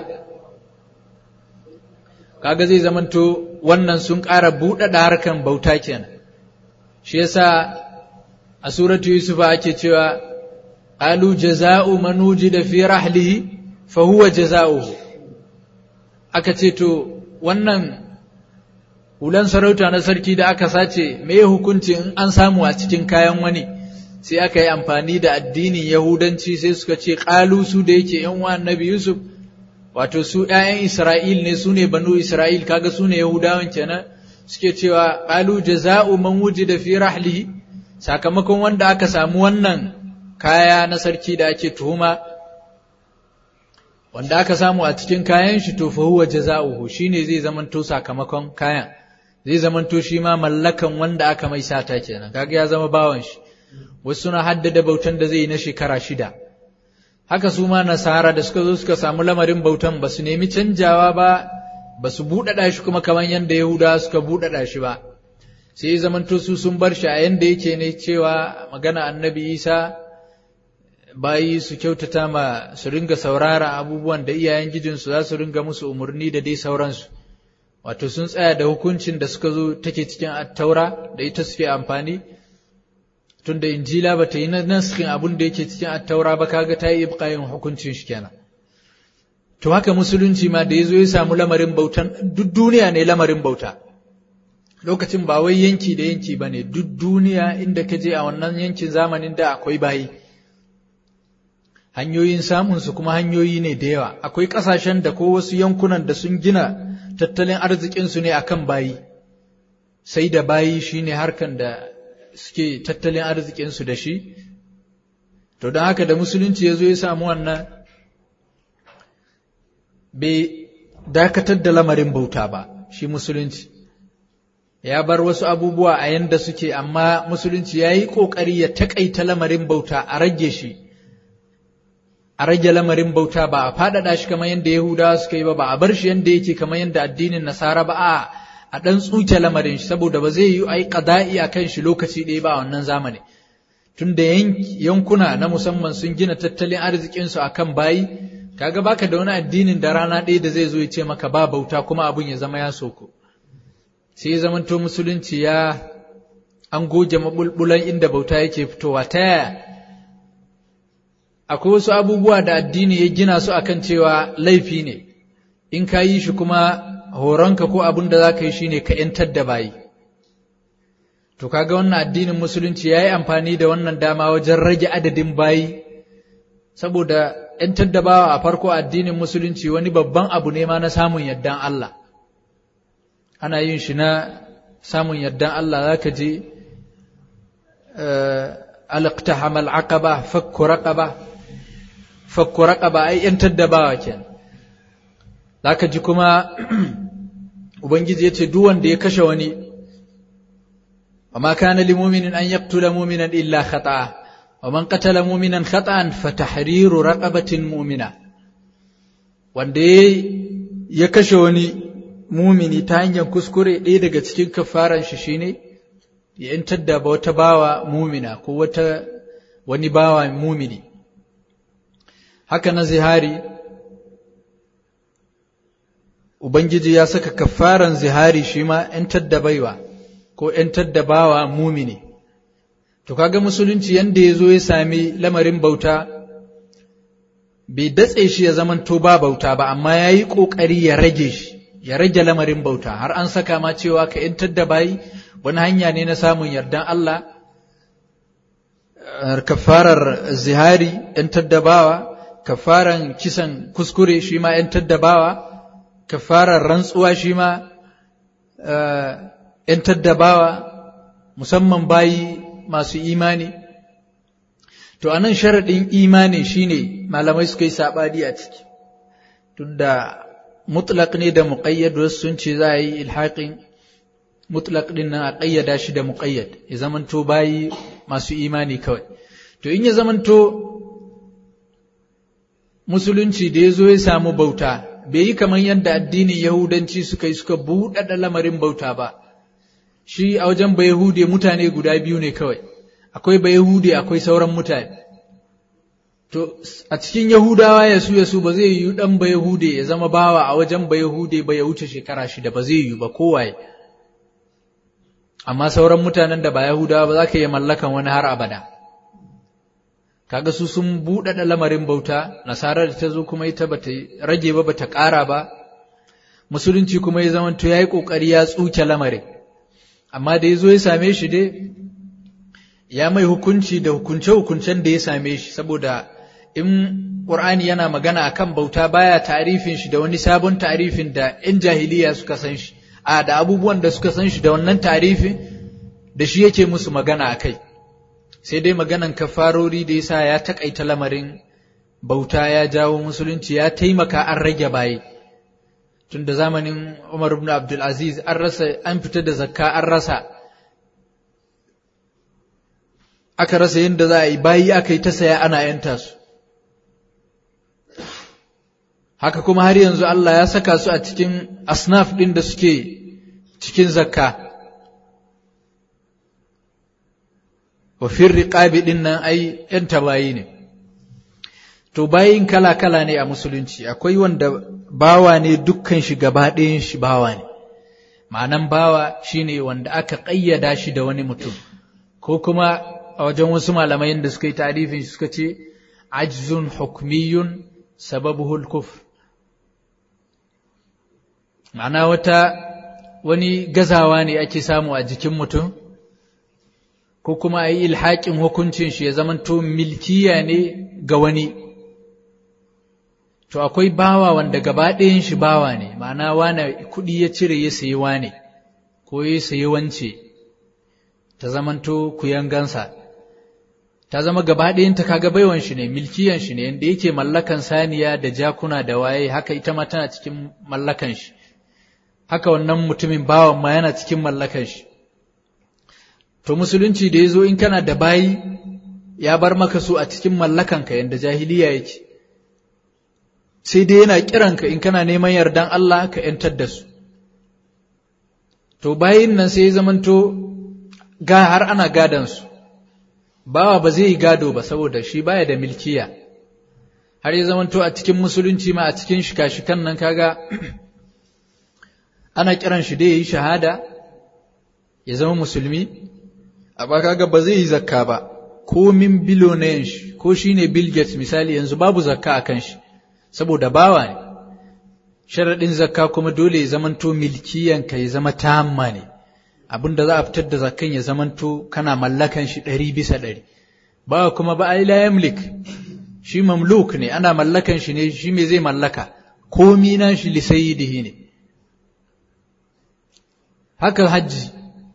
kaga zai zamanto wannan sun ƙara buɗaɗa harkan bauta kenan shi yasa a suratu yusuf ake cewa alu jaza'u man wujida fi rahlihi fa huwa jaza'uhu aka ce to wannan hulan sarauta na sarki da aka sace me hukunci in an samu a cikin kayan wani sai aka yi amfani da addinin yahudanci sai suka ce ƙalu su da yake yan uwan annabi yusuf wato su ƴaƴan isra'il ne su ne banu isra'il kaga su ne yahudawan kenan suke cewa ƙalu jaza'u man wujida fi rahlihi sakamakon wanda aka samu wannan kaya na sarki da ake tuhuma wanda aka samu a cikin kayan shi to fa huwa jaza'uhu shine zai zamanto sakamakon kayan zai zamanto shi ma mallakan wanda aka mai sata kenan kaga ya zama bawan shi wasu suna haddada bautan da zai yi na shekara shida haka su ma nasara da suka zo suka samu lamarin bautan ba su nemi canjawa ba ba su buɗaɗa shi kuma kamar yadda yahuda suka buɗaɗa shi ba sai ya zamanto su sun bar shi a yanda yake ne cewa magana annabi isa bayi su kyautata ma su ringa saurara abubuwan da iyayen gijinsu za su ringa musu umarni da dai sauransu wato sun tsaya da hukuncin da suka zo take cikin attaura da ita suke amfani tunda injila ba ta yi naskin abin da yake cikin attaura ba kaga ta yi ibqayin hukuncin shi kenan to haka musulunci ma da yazo ya samu lamarin bautan duk duniya ne lamarin bauta lokacin ba wai yanki da yanki bane duk duniya inda ka je a wannan yankin zamanin da akwai bayi hanyoyin samun su kuma hanyoyi ne da yawa akwai kasashen da ko wasu yankunan da sun gina tattalin arzikin su ne akan bayi sai da bayi shine harkan da suke tattalin arzikinsu da shi, to don haka da musulunci ya zo ya samu wannan bai dakatar da lamarin bauta ba, shi musulunci. Ya bar wasu abubuwa a yanda suke, amma musulunci ya yi ƙoƙari ya taƙaita lamarin bauta a rage shi, a rage lamarin bauta ba a faɗaɗa shi kamar yadda Yahudawa suka yi ba, ba a bar shi yadda yake kamar yadda addinin Nasara ba, a a ɗan tsuke lamarin shi saboda ba zai yi a yi ƙada'i a kan shi lokaci ɗaya ba a wannan zamani tun da yankuna na musamman sun gina tattalin arzikinsu a kan bayi kaga baka da wani addinin da rana ɗaya da zai zo ya ce maka ba bauta kuma abun ya zama ya soko sai ya zamanto musulunci ya an goge maɓulɓulan inda bauta yake fitowa ta yaya akwai wasu abubuwa da addini ya gina su akan cewa laifi ne in ka yi shi kuma horonka ko abin da za ka yi shi ne ka ‘yantar da bayi. To, kaga wannan addinin Musulunci ya yi amfani da wannan dama wajen rage adadin bayi, saboda ‘yantar da bawa a farko addinin Musulunci wani babban abu ne ma na samun yardan Allah. Ana yin shi na samun yardan Allah za ka je, alaƙtaham al'aqaba fakku raqaba fakku raqaba ai ‘yantar da bawa kenan. Za ka ji kuma Ubangiji ya ce, Duk wanda ya kashe wani, wa ma kana li muminin an yaqtula muminan illa khata'a, wa man qatala muminan khata'an fa tahriru raqabatin mu'mina. Wanda ya kashe wani mumini ta hanyar kuskure ɗaya daga cikin kafaran shi shine ya yantar da wata bawa mumina ko wata wani bawa mumini. Haka na zihari Ubangiji ya saka kafaran zihari shi ma ‘yantar da baiwa ko ‘yantar da bawa mumini. To, kaga musulunci yanda ya zo ya sami lamarin bauta, bai datse shi ya zamanto ba bauta ba, amma ya yi ƙoƙari ya rage shi, ya rage lamarin bauta, har an saka ma cewa ka ‘yantar da bayi wani hanya ne na samun yardan Allah, kafarar zihari ‘yantar da bawa, kafaran kisan kuskure shi ma ‘yantar da bawa. kafarar rantsuwa shi ma ‘yan taddabawa musamman bayi masu imani. To, a nan sharaɗin imani shi ne malamai suka yi saɓani a ciki, tunda mutlaq ne da muƙayyad wasu sun ce za a yi ilhaƙin mutlaq ɗin nan a ƙayyada shi da muƙayyad, ya zamanto bayi masu imani kawai. To, in ya zamanto musulunci da ya zo ya samu bauta, bai yi kamar yadda addinin Yahudanci suka yi suka buɗaɗa lamarin bauta ba, shi a wajen ba Yahude mutane guda biyu ne kawai, akwai ba Yahude akwai sauran mutane. To, a cikin Yahudawa ya su ya su ba zai yi ɗan ba Yahude ya zama bawa a wajen ba Yahude ba ya wuce shekara shida ba zai yi ba kowaye. Amma sauran mutanen da ba Yahudawa ba za ka iya mallakan wani har abada. kaga su sun buɗaɗa lamarin bauta nasara da ta zo kuma ita bata rage ba bata ƙara ba musulunci kuma ya zama to yayi kokari ya tsuke lamarin amma da yazo ya same shi dai ya mai hukunci da hukunce hukuncen da ya same shi saboda in Qur'ani yana magana akan bauta baya tarifin shi da wani sabon tarifin da in jahiliya suka san shi a da abubuwan da suka san shi da wannan tarifin da shi yake musu magana akai sai dai maganan kafarori da yasa ya takaita lamarin bauta ya jawo musulunci ya taimaka an rage baye tun da zamanin Umar ibn Abdul Aziz an rasa an fita da zakka an rasa aka rasa yadda za a yi bayi aka yi ta saya ana yanta su haka kuma har yanzu Allah ya saka su a cikin asnaf ɗin da suke cikin zakka wa firriqabi ɗin nan ai ‘yanta bayi ne to bayin kala-kala ne a musulunci akwai wanda bawa ne dukkan shi gaba ɗayan shi bawa ne ma'anan bawa shine wanda aka ƙayyada shi da wani mutum ko kuma a wajen wasu malamai da suka yi tarifin shi suka ce ajzun hukmiyun sababuhul kufr ma'ana wata wani gazawa ne ake samu a jikin mutum ko kuma a yi ilhaƙin hukuncin shi ya zamanto milkiya ne ga wani to akwai bawa wanda gaba ɗayan shi bawa ne ma'ana wane kuɗi ya cire ya sayi wane ko ya sayi wance ta zamanto kuyangansa ta zama gaba ɗayanta kaga baiwan shi ne milkiyan shi ne yanda yake mallakan saniya da jakuna da waye haka ita ma tana cikin mallakan shi haka wannan mutumin bawan ma yana cikin mallakan shi to musulunci da ya zo in kana da bayi ya bar maka su a cikin mallakanka yanda jahiliya yake sai dai yana kiranka in kana neman yardan Allah ka ‘yantar da su to bayin nan sai ya zamanto ga har ana gadansu bawa ba zai yi gado ba saboda shi baya da milkiya har ya zamanto a cikin musulunci ma a cikin shika-shikan nan kaga ana kiran shi da ya yi shahada ya zama musulmi amma kaga ba zai yi zakka ba ko min bilonayen shi ko shi ne bill gates misali yanzu babu zakka a kan shi saboda bawa ne sharaɗin zakka kuma dole ya zamanto milkiyanka ya zama tamma ne abin da za a fitar da zakkan ya zamanto kana mallakan shi ɗari bisa ɗari ba kuma ba a la yamlik shi mamluk ne ana mallakan shi ne shi me zai mallaka komi na shi lisayidihi ne haka hajji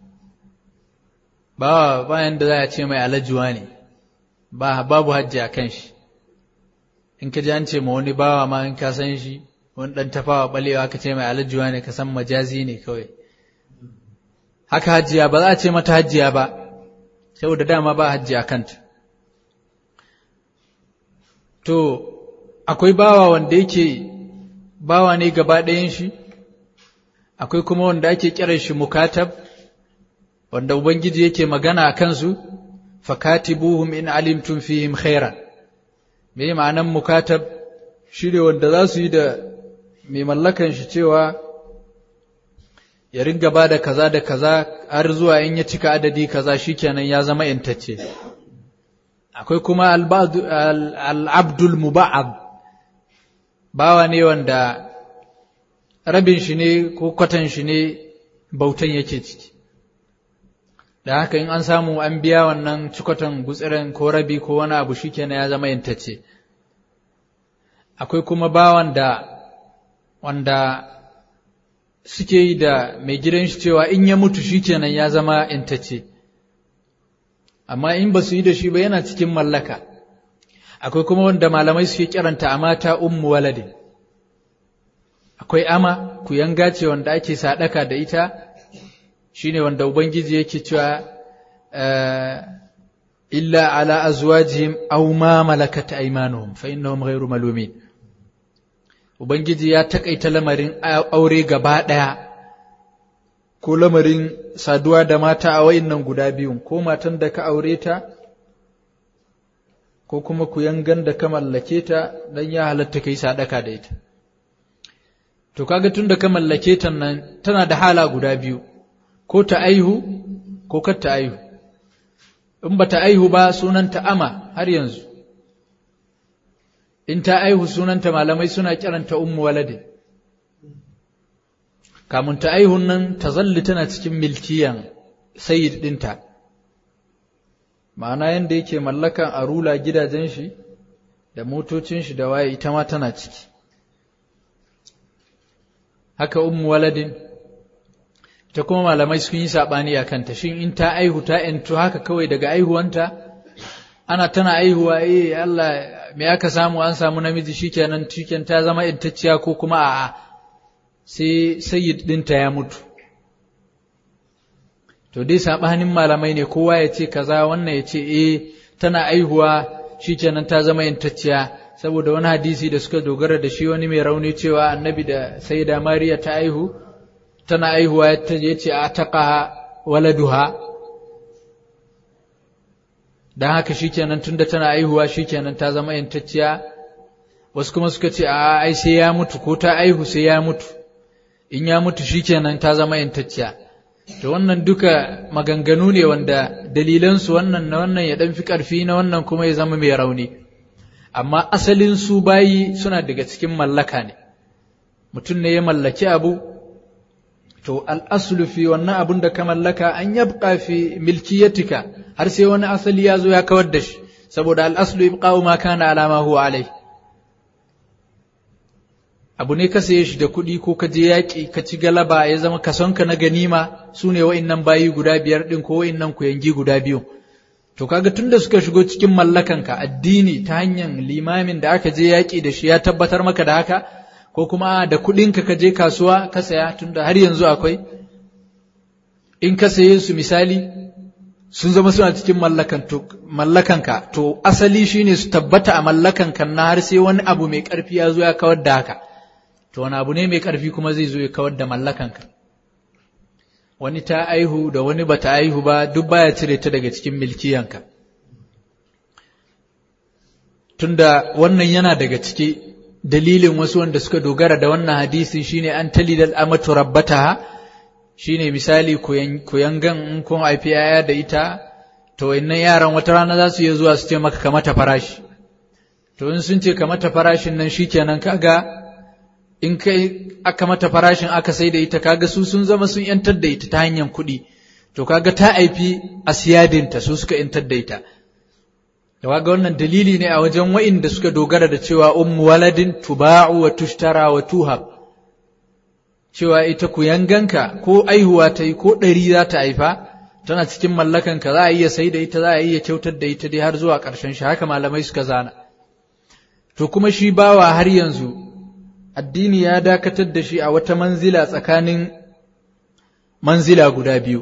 ba bayan da za a ce mai alajuwa ne ba babu hajji a kan shi in ka ji an ce ma wani bawa ma in ka san shi wani ɗan tafawa ɓalewa ka ce mai alajuwa ne ka san majazi ne kawai haka hajjiya ba za a ce mata hajjiya ba saboda dama ba hajji a kanta to akwai bawa wanda yake bawa ne gaba ɗayan shi akwai kuma wanda ake kiran shi mukatab wanda ubangiji yake magana a kansu fakatibuhum in alimtum fihim khairan me ma'anan mukatab shi ne wanda za su yi da mai mallakan shi cewa ya ringa ba da kaza da kaza har zuwa in ya cika adadi kaza shikenan ya zama intacce akwai kuma al'abdul muba'ab bawa ne wanda rabin shi ne ko kwatan shi ne bautan yake ciki da haka in an samu an biya wannan cikotan gutsiren ko rabi ko wani abu shikenan ya zama intacce akwai kuma bawan da wanda suke yi da mai gidan shi cewa in ya mutu shikenan ya zama intacce amma in ba su yi da shi ba yana cikin mallaka akwai kuma wanda malamai suke kiranta a mata ummu waladin akwai ama ku yanga ce wanda ake sadaka da ita shine wanda ubangiji yake cewa illa ala azwajihim aw ma malakat aymanuhum fa innahum ghayru malumin ubangiji ya takaita lamarin aure gaba daya ko lamarin saduwa da mata a wayannan guda biyun ko matan da ka aure ta ko kuma ku yangan da ka mallake ta dan ya halatta kai sadaka da ita to kaga tunda ka mallake ta nan tana da hala guda biyu ko ta aihu ko kar ta aihu in ba ta aihu ba sunanta ama har yanzu in ta aihu sunanta malamai suna kiranta ummu walade kamun ta aihun nan tazalli tana cikin milkiyan sayyid ɗinta ma'ana yadda yake mallakan arula gidajen shi da motocin shi da waye ita ma tana ciki haka ummu waladin ta kuma malamai sun yi saɓani a kanta shin in ta aihu ta ‘yantu haka kawai daga aihuwanta ana tana aihuwa eh Allah me aka samu an samu namiji shikenan cikin ta zama intacciya ko kuma a'a sai sayyid ɗinta ya mutu to dai saɓanin malamai ne kowa ya ce kaza wannan ya ce eh tana aihuwa shikenan ta zama intacciya saboda wani hadisi da suka dogara da shi wani mai rauni cewa annabi da sayyida mariya ta aihu tana aihuwa ya ce a taƙa waladuha don haka shikenan tunda tana aihuwa shikenan ta zama yantacciya wasu kuma suka ce a ai sai ya mutu ko ta aihu sai ya mutu in ya mutu shikenan ta zama yantacciya to wannan duka maganganu ne wanda dalilansu wannan na wannan ya ɗan fi ƙarfi na wannan kuma ya zama mai rauni amma asalin su bayi suna daga cikin mallaka ne mutum ne ya mallaki abu to al'aslu fi wannan abun da ka mallaka an yabqa fi milkiyatika har sai wani asali ya zo ya kawar da shi saboda al'aslu ibqa'u ma kana alama huwa alai abu ne ka saye shi da kuɗi ko ka je yaƙi ka ci galaba ya zama kasonka na ganima su ne wa'innan bayi guda biyar ɗin ko wa'innan kuyangi guda biyu to kaga tunda suka shigo cikin mallakanka addini ta hanyar limamin da aka je yaƙi da shi ya tabbatar maka da haka ko kuma da kuɗinka ka je kasuwa ka saya tunda har yanzu akwai in ka saye su misali sun zama suna cikin mallakanka to asali shine su tabbata a mallakanka na har sai wani abu mai ƙarfi ya zo ya kawar da haka to wani abu ne mai ƙarfi kuma zai zo ya kawar da mallakanka wani ta aihu da wani bata aihu ba duk baya cire ta daga cikin milkiyanka tunda wannan yana daga ciki dalilin wasu wanda suka dogara da wannan hadisin shine an talidal amatu rabbataha shine misali kuyangan in kun haifi yaya da ita to wayannan yaran wata rana za su iya zuwa su ce maka ka mata farashi to in sun ce ka mata farashin nan shikenan kaga in kai aka mata farashin aka sai da ita kaga su sun zama sun yantar da ita ta hanyar kuɗi to kaga ta haifi asiyadinta su suka yantar da ita da waga wannan dalili ne a wajen wa'inda suka dogara da cewa ummu waladin tuba'u wa tushtara wa tuhab cewa ita ku yanganka ko aihuwa ta yi ko ɗari za ta haifa tana cikin mallakanka za a iya sai da ita za a iya kyautar da ita dai har zuwa ƙarshen shi haka malamai suka zana to kuma shi bawa har yanzu addini ya dakatar da shi a wata manzila tsakanin manzila guda biyu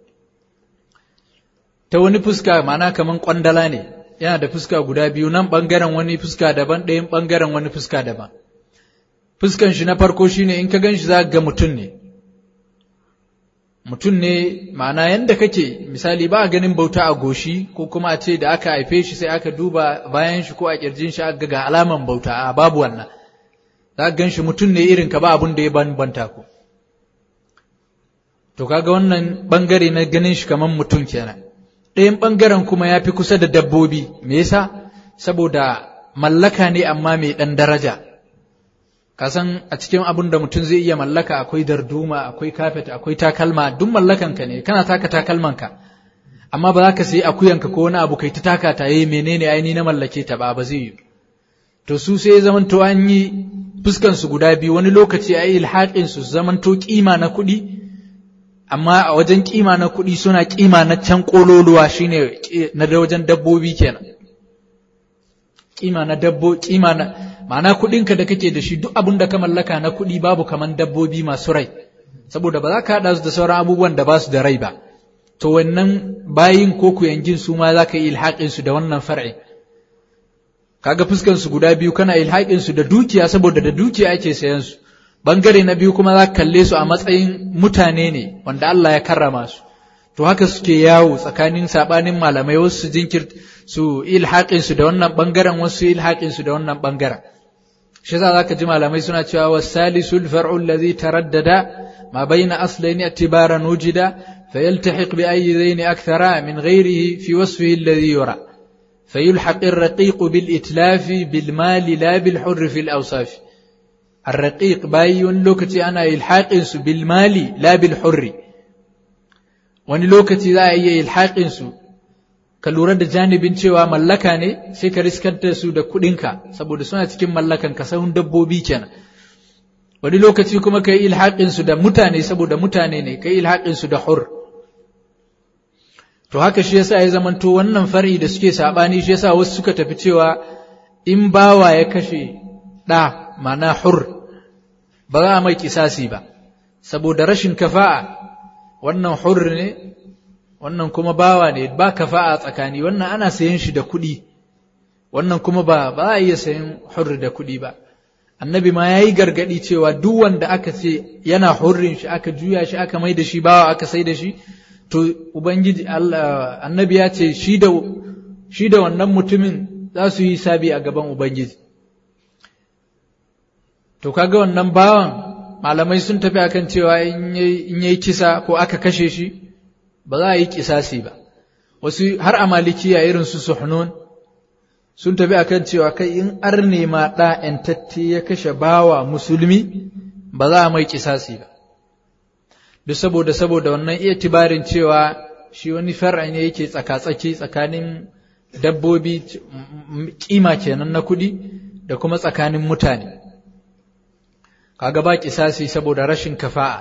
ta wani fuska ma'ana kaman kwandala ne yana da fuska guda biyu nan ɓangaren wani fuska daban ɗayan ɓangaren wani fuska daban fuskan shi na farko shine in ka gan shi za ga mutum ne mutum ne ma'ana yadda kake misali ba a ganin bauta a goshi ko kuma a ce da aka haife shi sai aka duba bayan shi ko a kirjin shi aka ga alaman bauta a babu wannan za ka gan shi mutum ne irin ka ba abin da ya banta ku to kaga wannan bangare na ganin shi kamar mutum kenan ɗayan ɓangaren kuma ya fi kusa da dabbobi me yasa saboda mallaka ne amma mai ɗan daraja kasan a cikin abin da mutum zai iya mallaka akwai darduma akwai kafet akwai takalma duk mallakanka ne kana taka takalmanka amma ba za ka sayi akuyanka ko wani abu kai ta taka ta yi menene aini na mallake ta ba ba zai yi to su sai zamanto an yi fuskan su guda biyu wani lokaci a yi ilhaƙin su zamanto kima na kuɗi amma a wajen kima na kuɗi suna kima na can ƙololuwa shine na wajen dabbobi kenan kima na dabbo kima na ma'ana kuɗinka da kake da shi duk abin da ka mallaka na kuɗi babu kaman dabbobi masu rai saboda ba za ka haɗa su da sauran abubuwan da ba su da rai ba to wannan bayin ko kuyangin su ma za ka yi ilhaƙin su da wannan far'i kaga fuskan su guda biyu kana ilhaƙin su da dukiya saboda da dukiya ake sayan su bangare na biyu kuma za ka kalle su a matsayin mutane ne wanda Allah ya karrama su to haka suke yawo tsakanin sabanin malamai wasu su jinkir su ilhaƙin su da wannan bangaren wasu su ilhaƙin su da wannan bangaren shi yasa zaka ji malamai suna cewa wasalisul far'u allazi taraddada ma baina aslayn i'tibaran wujida fayaltahiq bi ayyi dhayn akthara min ghayrihi fi wasfihi alladhi yura فيلحق الرقيق بالإتلاف بالمال لا بالحر في الأوصاف arraqiq bayi wani lokaci ana ilhaqin su bil mali la bil hurri wani lokaci za a iya ilhaqin su ka lura da janibin cewa mallaka ne sai ka riskar da su da kuɗinka saboda suna cikin mallakan ka sahun dabbobi kenan wani lokaci kuma ka yi ilhaƙin su da mutane saboda mutane ne ka yi ilhaƙin su da hur to haka shi yasa ya zamanto wannan far'i da suke sabani shi yasa wasu suka tafi cewa in bawa ya kashe ɗa ma'ana hur ba za a mai kisasi ba saboda rashin kafa'a wannan hur ne wannan kuma bawa ne ba kafa'a tsakani wannan ana sayan shi da kuɗi wannan kuma ba ba a iya sayan hur da kuɗi ba annabi ma yayi gargadi cewa duk wanda aka ce yana hurrin shi aka juya shi aka mai da shi bawa aka sai da shi to ubangiji Allah annabi ya ce shi da shi da wannan mutumin za su yi sabi a gaban ubangiji to kaga wannan bawan malamai sun tafi akan cewa in yayi kisa ko aka kashe shi ba za a yi kisasi ba wasu har a malikiya irin su suhnun sun tafi akan cewa kai in arne ma ɗa ‘yantatti ya kashe bawa musulmi ba za a mai kisasi ba duk saboda saboda wannan iya tibarin cewa shi wani far'a ne yake tsaka-tsaki tsakanin dabbobi kima kenan na kuɗi da kuma tsakanin mutane kaga ba kisasi saboda rashin kafa'a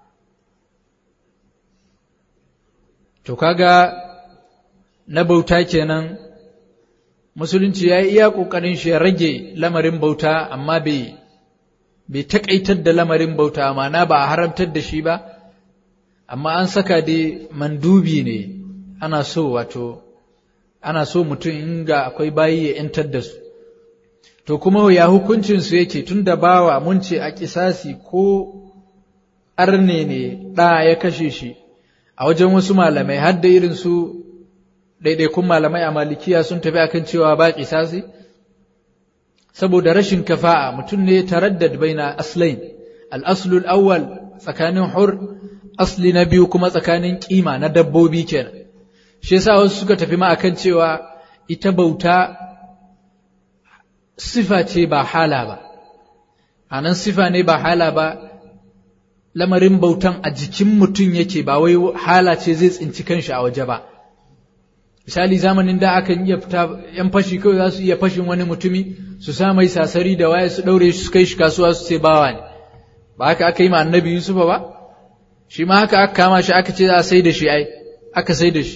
to kaga na bauta kenan musulunci ya yi iya ƙoƙarin shi ya rage lamarin bauta amma bai bai taƙaitar da lamarin bauta ma'ana ba a haramtar da shi ba amma an saka dai mandubi ne ana so wato ana so mutum in ga akwai bayi ya ‘yantar da su to kuma ya hukuncinsu yake tun da bawa mun ce a kisasi ko arne ne ɗa ya kashe shi a wajen wasu malamai har da irin su ɗaiɗaikun malamai a malikiya sun tafi akan cewa ba kisasi saboda rashin kafa'a mutum ne taraddad baina aslain al-aslul awwal tsakanin hur asli na biyu kuma tsakanin kima na dabbobi kenan shi yasa wasu suka tafi ma akan cewa ita bauta sifa ce ba hala ba anan sifa ne ba hala ba lamarin bautan a jikin mutum yake ba wai hala ce zai tsinci kanshi a waje ba misali zamanin da akan iya fita yan fashi kawai za su iya fashin wani mutumi su sa mai sasari da waye su daure shi su kai shi kasuwa su ce bawa ne ba haka aka yi ma annabi yusufa ba shi ma haka aka kama shi aka ce za a sai da shi ai aka sai da shi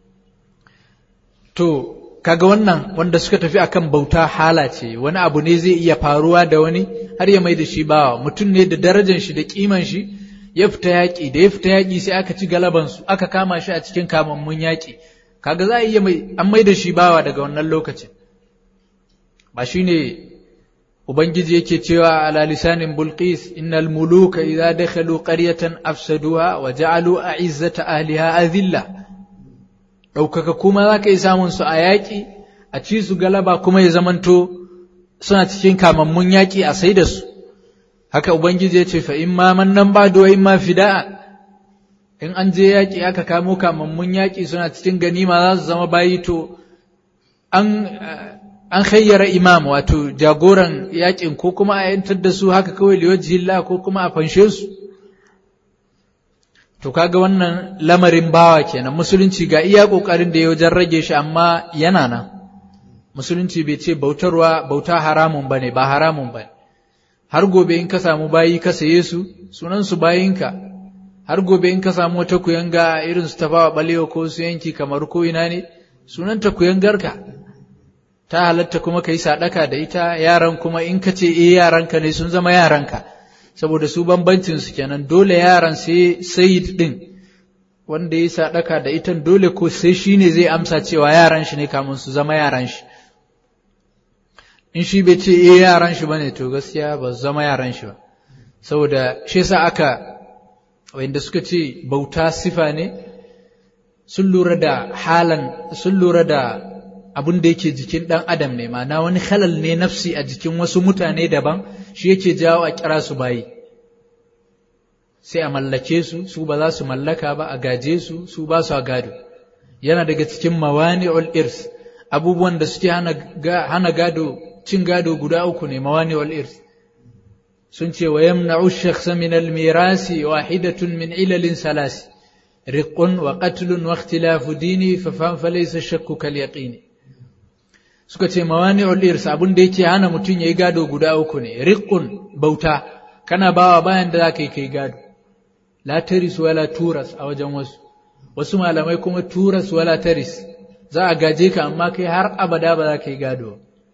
to kaga wannan wanda suka tafi akan bauta hala ce wani abu ne zai iya faruwa da wani har ya mai da shi bawa mutum ne da darajar shi da kiman shi ya fita yaƙi da ya fita yaƙi sai aka ci galaban su aka kama shi a cikin kamammun yaƙi kaga za a iya mai an mai da shi bawa daga wannan lokacin ba shine ubangiji yake cewa ala lisanin bulqis innal muluka idza dakhalu qaryatan afsaduha wa ja'alu a'izzata ahliha adhilla ɗaukaka kuma za ka yi samun su a yaƙi a ci su galaba kuma ya zamanto suna cikin kamammun yaƙi a sai da su haka ubangiji ya ce fa in ma mannan ba da in ma fida'a in an je yaƙi aka kamo kamammun yaƙi suna cikin ganima za su zama bayi to an an khayyara imam wato jagoran yaƙin ko kuma a yantar da su haka kawai liwajihillah ko kuma a fanshe su To kaga wannan lamarin bawa kenan musulunci ga iya kokarin da ya wajen rage shi amma yana nan musulunci bai ce bautarwa bauta haramun bane ba haramun bane har gobe in ka samu bayi ka saye su sunan su bayinka har gobe in ka samu wata kuyanga irin su tafawa balewa ko su yanki kamar ko ina ne sunan ta kuyangarka ta halatta kuma kai sadaka da ita yaran kuma in ka ce eh yaranka ne sun zama yaranka saboda su bambancin su kenan dole yaran sai sayid din wanda ya sadaka da ita dole ko sai shi ne zai amsa cewa yaran shi ne kamun su zama yaran shi in shi bai ce eh yaran shi bane to gaskiya ba su zama yaran shi ba saboda shi yasa aka wanda suka ce bauta sifa ne sun lura da halan sun lura da abin da yake jikin ɗan adam ne ma'ana wani halal ne nafsi a jikin wasu mutane daban shi yake jawo a kira su bayi sai a mallake su su ba za su mallaka ba a gaje su su ba su a gado yana daga cikin mawani'ul irs abubuwan da suke hana gado cin gado guda uku ne mawani'ul irs sun ce wa yamna'u shakhsa min al-mirasi wahidatun min ilalin salasi riqqun wa qatlun wa ikhtilafu dini fa fam fa laysa shakku kal yaqini suka ce mawani'ul irs abun da yake hana mutum yayi gado guda uku ne riqqun bauta kana bawa bayan da zaka yi kai gado la taris wala turas a wajen wasu wasu malamai kuma turas wala taris za a gaje ka amma kai har abada ba za ka yi gado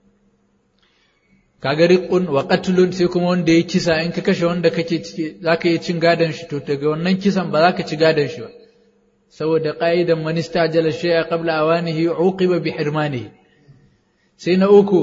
kaga riqun wa qatlun sai kuma wanda ya kisa in ka kashe wanda kake ciki za ka yi cin gadon shi to daga wannan kisan ba za ka ci gadon shi ba saboda qa'idan man istajala shay'a qabla awanihi uqiba bi hirmanihi sai na uku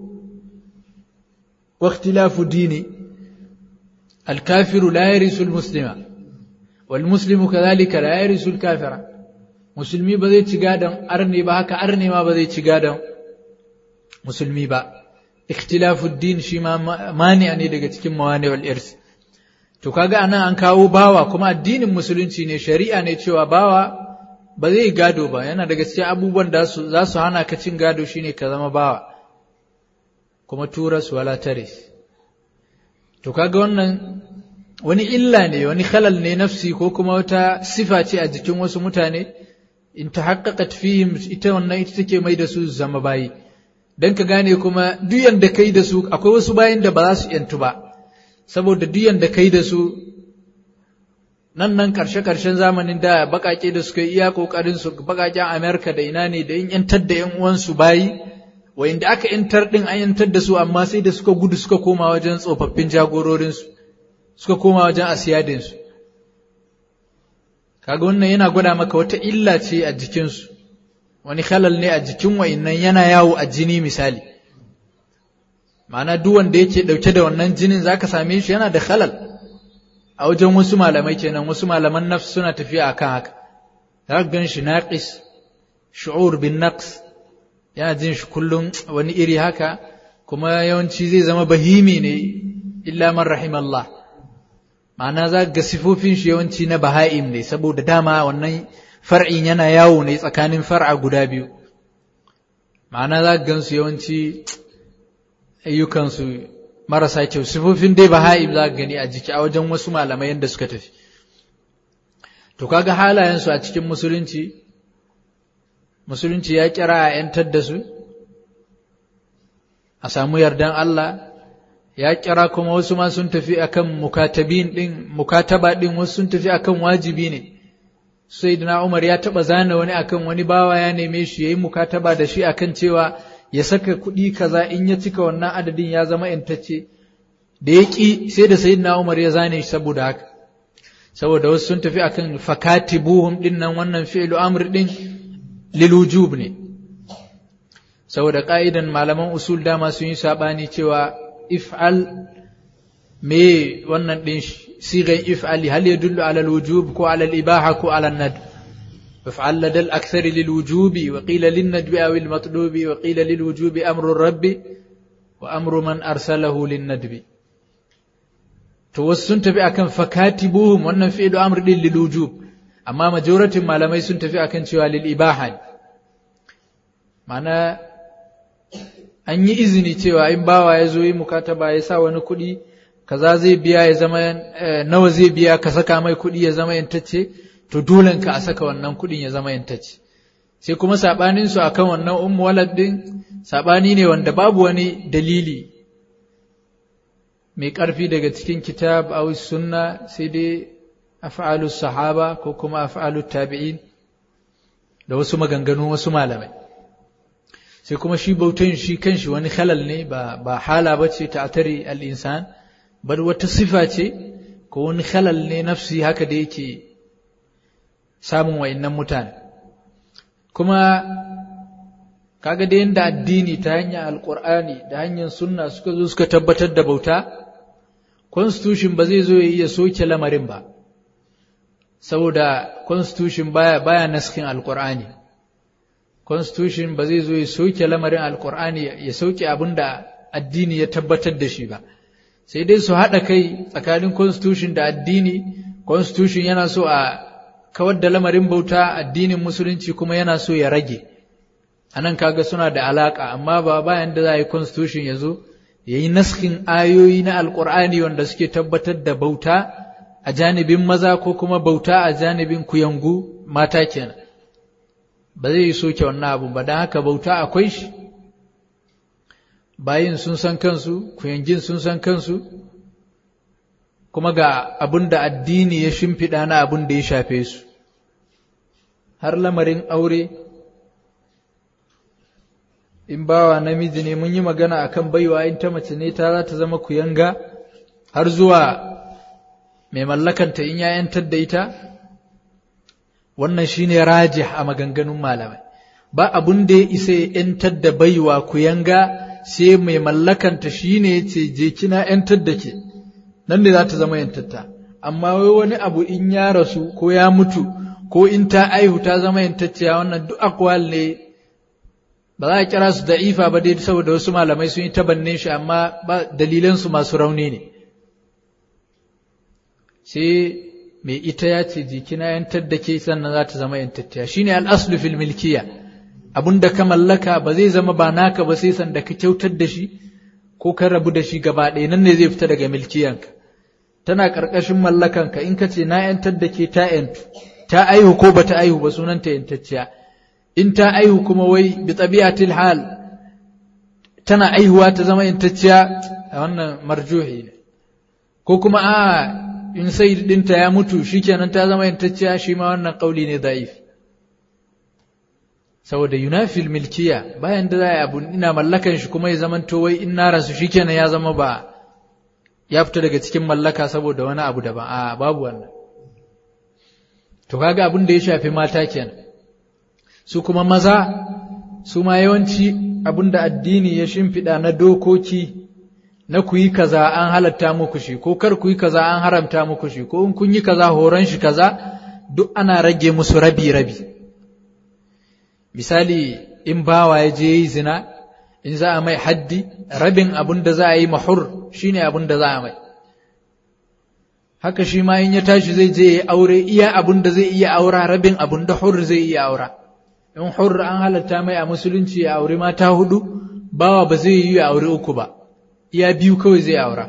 wa ikhtilafu dini الكافر لا يرث المسلم والمسلم كذلك لا يرث الكافر musulmi ba zai ci gadon arne ba haka arne ma ba zai ci gadon musulmi ba ikhtilafuddin shi ma mani ne daga cikin mawani wal irs to kaga anan an kawo bawa kuma addinin musulunci ne shari'a ne cewa bawa ba zai gado ba yana daga cikin abubuwan da za su hana ka cin gado shine ka zama bawa kuma turas wala taris to kaga wannan wani illa ne wani khalal ne nafsi ko kuma wata sifa ce a jikin wasu mutane in ta haƙaƙat fihim ita wannan ita take mai da su zama bayi don ka gane kuma duyan da kai da su akwai wasu bayan da ba za su yantu ba saboda duyan da kai da su nan nan karshe karshen zamanin da baƙaƙe da suka iya ƙoƙarin su baƙaƙen amerika da ina ne da in yantar da yan uwansu bayi wa'inda aka yantar din an yantar da su amma sai da suka gudu suka koma wajen tsofaffin jagororinsu suka koma wajen asiyadinsu kaga wannan yana gwada maka wata illa ce a jikinsu wani halal ne a jikin wa'innan yana yawo a jini misali ma'ana duk wanda yake ɗauke da wannan jinin zaka same shi yana da halal a wajen wasu malamai kenan wasu malaman nafs suna tafiya akan haka za gan shi naqis shu'ur bin naqs yana jin shi kullum wani iri haka kuma yawanci zai zama bahimi ne illa man rahimallah ma'ana za ga sifofin shi yawanci na baha'im ne saboda dama wannan far'in yana yawo ne tsakanin far'a guda biyu ma'ana za ga gansu yawanci ayyukansu marasa kyau sifofin dai baha'im za gani a jiki a wajen wasu malamai yadda suka tafi to kaga halayensu a cikin musulunci musulunci ya kira a ‘yantar da su a samu yardan Allah ya kira kuma wasu ma sun tafi akan mukatabin din mukataba din wasu sun tafi akan wajibi ne sai na Umar ya taba zana wani akan wani bawa ya neme shi yayi mukataba da shi akan cewa ya saka kuɗi kaza in ya cika wannan adadin ya zama intacce da ya ƙi sai da sayyidina Umar ya zane shi saboda haka saboda wasu sun tafi akan fakatibuhum din nan wannan fi'lu amr din lil wujub ne saboda ka'idan malaman usul dama sun yi sabani cewa if'al me wannan din sigan if'ali hal yadullu ala al-wujub ko ala al-ibaha ko ala an-nad if'al lada al-akthar lil-wujub wa qila lin-nadb aw al-matlub wa qila lil-wujub amru ar-rabb wa amru man arsalahu lin-nadb to wasu sun tafi akan fakatibuhum wannan fi'lu amr din lil-wujub amma majoratin malamai sun tafi akan cewa lil-ibaha ma'ana an yi izini cewa in bawa ya zo yi mukataba ya sa wani kuɗi kaza zai biya ya zama nawa zai biya ka saka mai kuɗi ya zama yantacce to dole ka a saka wannan kuɗin ya zama yantacce sai kuma saɓanin su akan wannan ummu walad din saɓani ne wanda babu wani dalili mai ƙarfi daga cikin kitab aw sunna sai dai af'alu sahaba ko kuma af'alu tabi'in da wasu maganganu wasu malamai sai kuma shi bautan shi kanshi wani halal ne ba ba hala bace ta atari al-insan bar wata sifa ce ko wani halal ne nafsi haka da yake samun wayannan mutane kuma kaga da yanda addini ta hanyar alqur'ani da hanyar sunna suka zo suka tabbatar da bauta constitution ba zai zo ya iya soke lamarin ba saboda constitution baya baya naskin alqur'ani constitution ba zai zo ya soke lamarin alkur'ani ya sauke abin da addini ya tabbatar da shi ba sai dai su haɗa kai tsakanin constitution da addini constitution yana so a kawar da lamarin bauta addinin musulunci kuma yana so ya rage anan kaga suna da alaka amma ba bayan da za a yi constitution ya zo ya yi naskin ayoyi na alƙur'ani wanda suke tabbatar da bauta a janibin maza ko kuma bauta a janibin kuyangu mata kenan ba zai yi soke wannan abu ba don haka bauta akwai shi bayin sun san kansu kuyangin sun san kansu kuma ga abin da addini ya shimfiɗa na abin da ya shafe su har lamarin aure in bawa namiji ne mun yi magana akan baiwa in ta mace ne ta za ta zama kuyanga har zuwa mai mallakanta in ya yantar da ita wannan shine rajih a maganganun malamai ba abun da ya isa ya yantar da baiwa kuyanga sai mai mallakanta shine ya ce je kina yantar da ke nan ne za ta zama yantatta amma wai wani abu in ya rasu ko ya mutu ko in ta aihu ta zama yantacciya wannan duk akwal ne ba za a kira su da'ifa ba dai saboda wasu malamai sun yi tabannin shi amma ba dalilansu masu rauni ne sai mai ita ya ce jikina yantar da ke sannan za ta zama yantacciya shine al'aslu fil milkiya abun da ka mallaka ba zai zama ba naka ba sai sanda ka kyautar da shi ko ka rabu da shi gaba ɗaya nan ne zai fita daga milkiyanka tana ƙarƙashin mallakanka in ka ce na yantar da ke ta yantu ta aihu ko ba ta aihu ba sunanta yantacciya in ta aihu kuma wai bi tabi'atil hal tana aihuwa ta zama yantacciya a wannan marjuhi ne ko kuma a in sai dinta ya mutu shikenan ta zama yantacciya shi ma wannan kauli ne da'if saboda yunafil milkiya bayan da za a abu ina mallakan shi kuma ya zama to wai in na rasu shikenan ya zama ba ya fita daga cikin mallaka saboda wani abu daban a babu wannan to kaga abin da ya shafi mata kenan su kuma maza su ma yawanci abin da addini ya shimfiɗa na dokoki na ku yi kaza an halatta muku shi ko kar ku yi kaza an haramta muku shi ko in kun yi kaza horon shi kaza duk ana rage musu rabi rabi misali in bawa ya je yi zina in za a mai haddi rabin abin da za a yi mahur shine abin da za a mai haka shi ma in ya tashi zai je ya aure iya abin da zai iya aura rabin abin da hur zai iya aura in hur an halatta mai a musulunci ya aure mata hudu bawa ba zai yi ya aure uku ba iya biyu kawai zai aura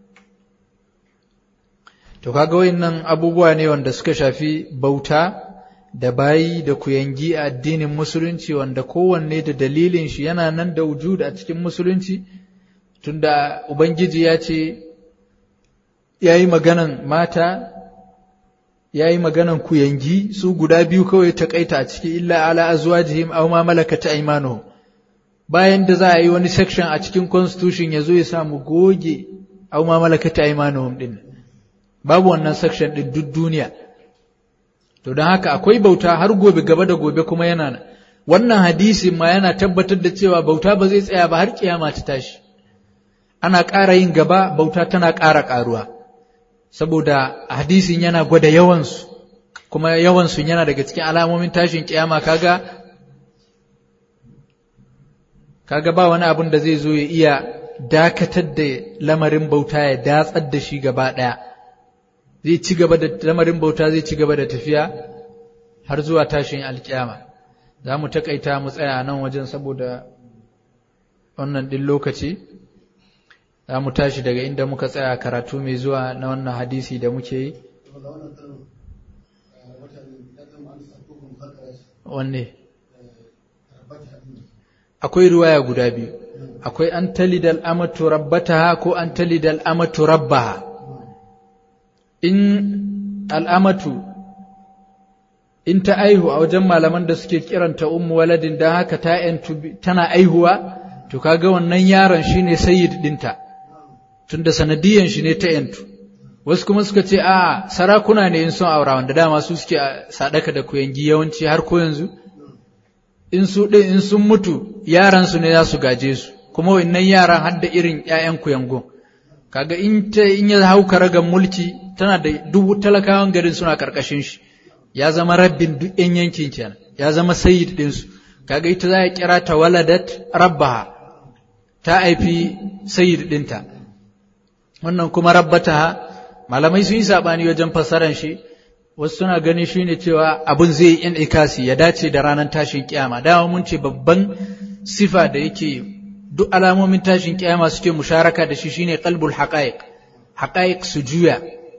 to kaga wayannan abubuwa ne wanda suka shafi bauta da bayi da kuyangi a addinin musulunci wanda kowanne da dalilin shi yana nan da wujud a cikin musulunci tunda ubangiji ya ce ya yi maganan mata ya yi maganan kuyangi su guda biyu kawai ta kaita a ciki illa ala azwajihim aw ma malakata aymanuhum bayan da za a yi wani section a cikin constitution ya zo ya samu goge aw ma malakata aymanuhum din babu wannan section din duk duniya to don haka akwai bauta har gobe gaba da gobe kuma yana nan wannan hadisin ma yana tabbatar da cewa bauta ba zai tsaya ba har kiyama ta tashi ana ƙara yin gaba bauta tana ƙara ƙaruwa saboda hadisin yana gwada yawansu kuma yawansu yana daga cikin alamomin tashin kiyama kaga kaga ba wani abin da zai zo ya iya dakatar da lamarin bauta ya datsar da shi gaba ɗaya zai ci gaba da lamarin bauta zai ci gaba da tafiya har zuwa tashin alkiyama za mu takaita mu tsaya nan wajen saboda wannan ɗin lokaci za mu tashi daga inda muka tsaya karatu mai zuwa na wannan hadisi da muke yi wanne akwai ruwaya guda biyu akwai an talidal amatu rabbataha ko an talidal amatu rabbaha in al'amatu in ta aihu a wajen malaman da suke kiranta ummu waladin don haka ta tana aihuwa to kaga wannan yaron shine sayyid dinta tunda sanadiyan shi ne ta yantu wasu kuma suka ce a sarakuna ne in sun aura wanda dama su suke sadaka da kuyangi yawanci har ko yanzu in su ɗin in sun mutu yaran su ne za su gaje su kuma wannan yaran har da irin ƴaƴan kuyangon kaga in ta in ya hau karagan mulki tana da dubu talakawan garin suna karkashin shi ya zama rabbin duk ƴan yankin kenan ya zama sayyid din su kaga ita za a kira ta waladat rabbaha ta haifi sayyid dinta wannan kuma rabbataha malamai sun yi sabani wajen fassaran shi wasu suna gani shine cewa abun zai yi ikasi ya dace da ranar tashin kiyama dama mun ce babban sifa da yake duk alamomin tashin kiyama suke musharaka da shi shine qalbul haqa'iq haqa'iq su juya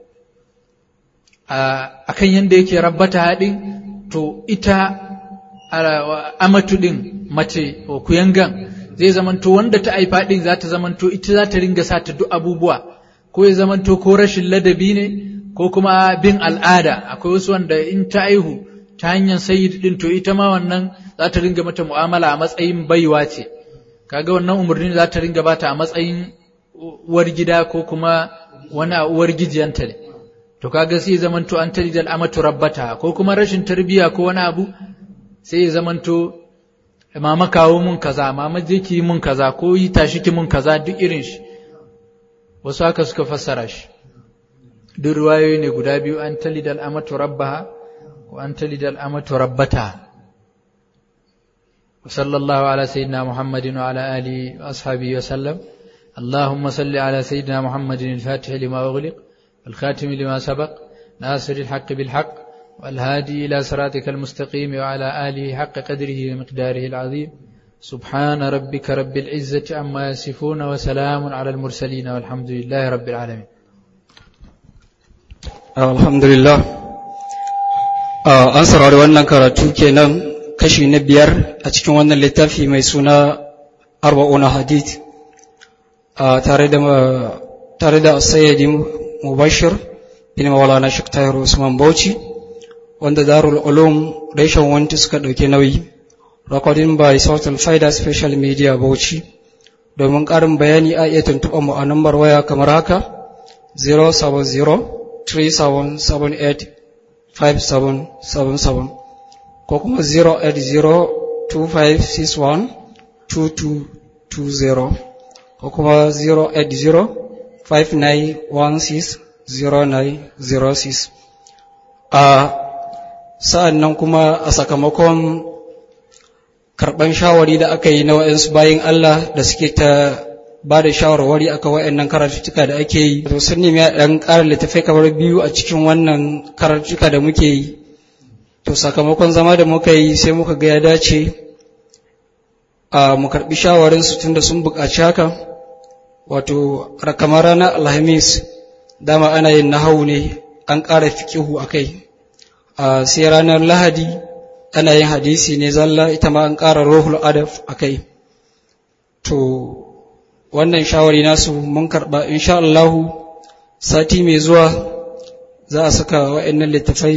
akan yanda yake rabbata haɗin to ita amatu ɗin mace kuyangan zai zamanto wanda ta haifa ɗin za ta zamanto ita za ta ringa sa ta duk abubuwa ko ya zamanto ko rashin ladabi ne ko kuma bin al'ada akwai wasu wanda in ta aihu ta hanyar sayyid ɗin to ita ma wannan za ta ringa mata mu'amala a matsayin baiwa ce kaga wannan umarni za ta ringa bata a matsayin uwar gida ko kuma wani a uwar gijiyanta ne to kaga sai zamanto an tarijal amatu rabbata ko kuma rashin tarbiya ko wani abu sai ya zamanto mama kawo mun kaza mama je ki mun kaza ko yi tashi ki mun kaza duk irin shi wasu haka suka fassara shi duk ruwayoyi ne guda biyu an talidal amatu rabbaha ko an talidal amatu rabbata وصلى الله على سيدنا محمد وعلى آله وأصحابه وسلم اللهم صل على سيدنا محمد الفاتح لما أغلق الخاتم لما سبق ناصر الحق بالحق والهادي إلى صراطك المستقيم وعلى آله حق قدره ومقداره العظيم سبحان ربك رب العزة عما يصفون وسلام على المرسلين والحمد لله رب العالمين الحمد لله an saurari wannan karatu kenan kashi na biyar a cikin wannan littafi mai suna arba'una hadith tare da tare da sayyidi mubashir bin maulana shek tahir usman bauchi wanda darul ulum reshen wanti suka ɗauki nauyi recording by Southern Faida Special Media Bauchi domin ƙarin bayani a iya tuntuɓar mu a nambar waya kamar haka 070-3778-5777 ko kuma 080-2561-2220 ko kuma 080-5916-0906 a sa'an nan kuma a sakamakon karɓan shawari da aka yi na wa'yansu bayan Allah da suke ta ba da shawarwari aka wa'yannan karatuttuka da ake yi to sun nemi ɗan ƙara littafai kamar biyu a cikin wannan karatuttuka da muke yi to sakamakon zama da muka yi sai muka ga ya dace a mu karɓi shawarinsu tun da sun buƙaci haka wato kamar ranar alhamis dama ana yin nahawu ne an ƙara fikihu a kai sai ranar lahadi ana yin hadisi ne zalla ita ma an ƙara rohul adaf a kai to wannan shawari nasu mun karɓa insha Allahu sati mai zuwa za a saka wa'annan littafai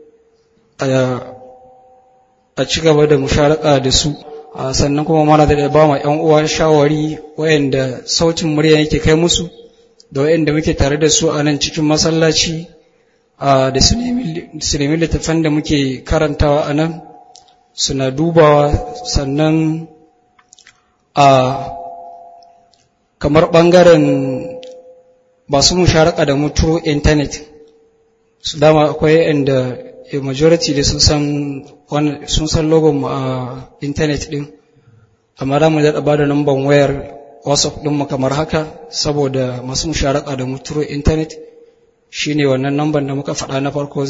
a ci gaba da musharaka da su sannan kuma mana da ba ma ‘yan uwa shawari wa'anda sautin murya yake kai musu da wa'anda muke tare da su a nan cikin masallaci da su nemi littafan da muke karantawa a nan suna dubawa sannan a kamar ɓangaren masu musharaka da mutu intanet su dama akwai inda majority da sun san sun san logon mu a intanet din amma da mu da ba da number wayar whatsapp din mu kamar haka saboda masu musharaka da mutu intanet shine wannan number da muka faɗa na farko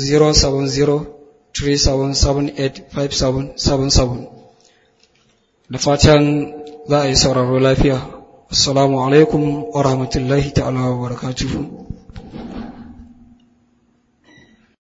07037785777 da fatan za a yi sauraro lafiya assalamu alaikum wa rahmatullahi ta'ala wa barakatuhu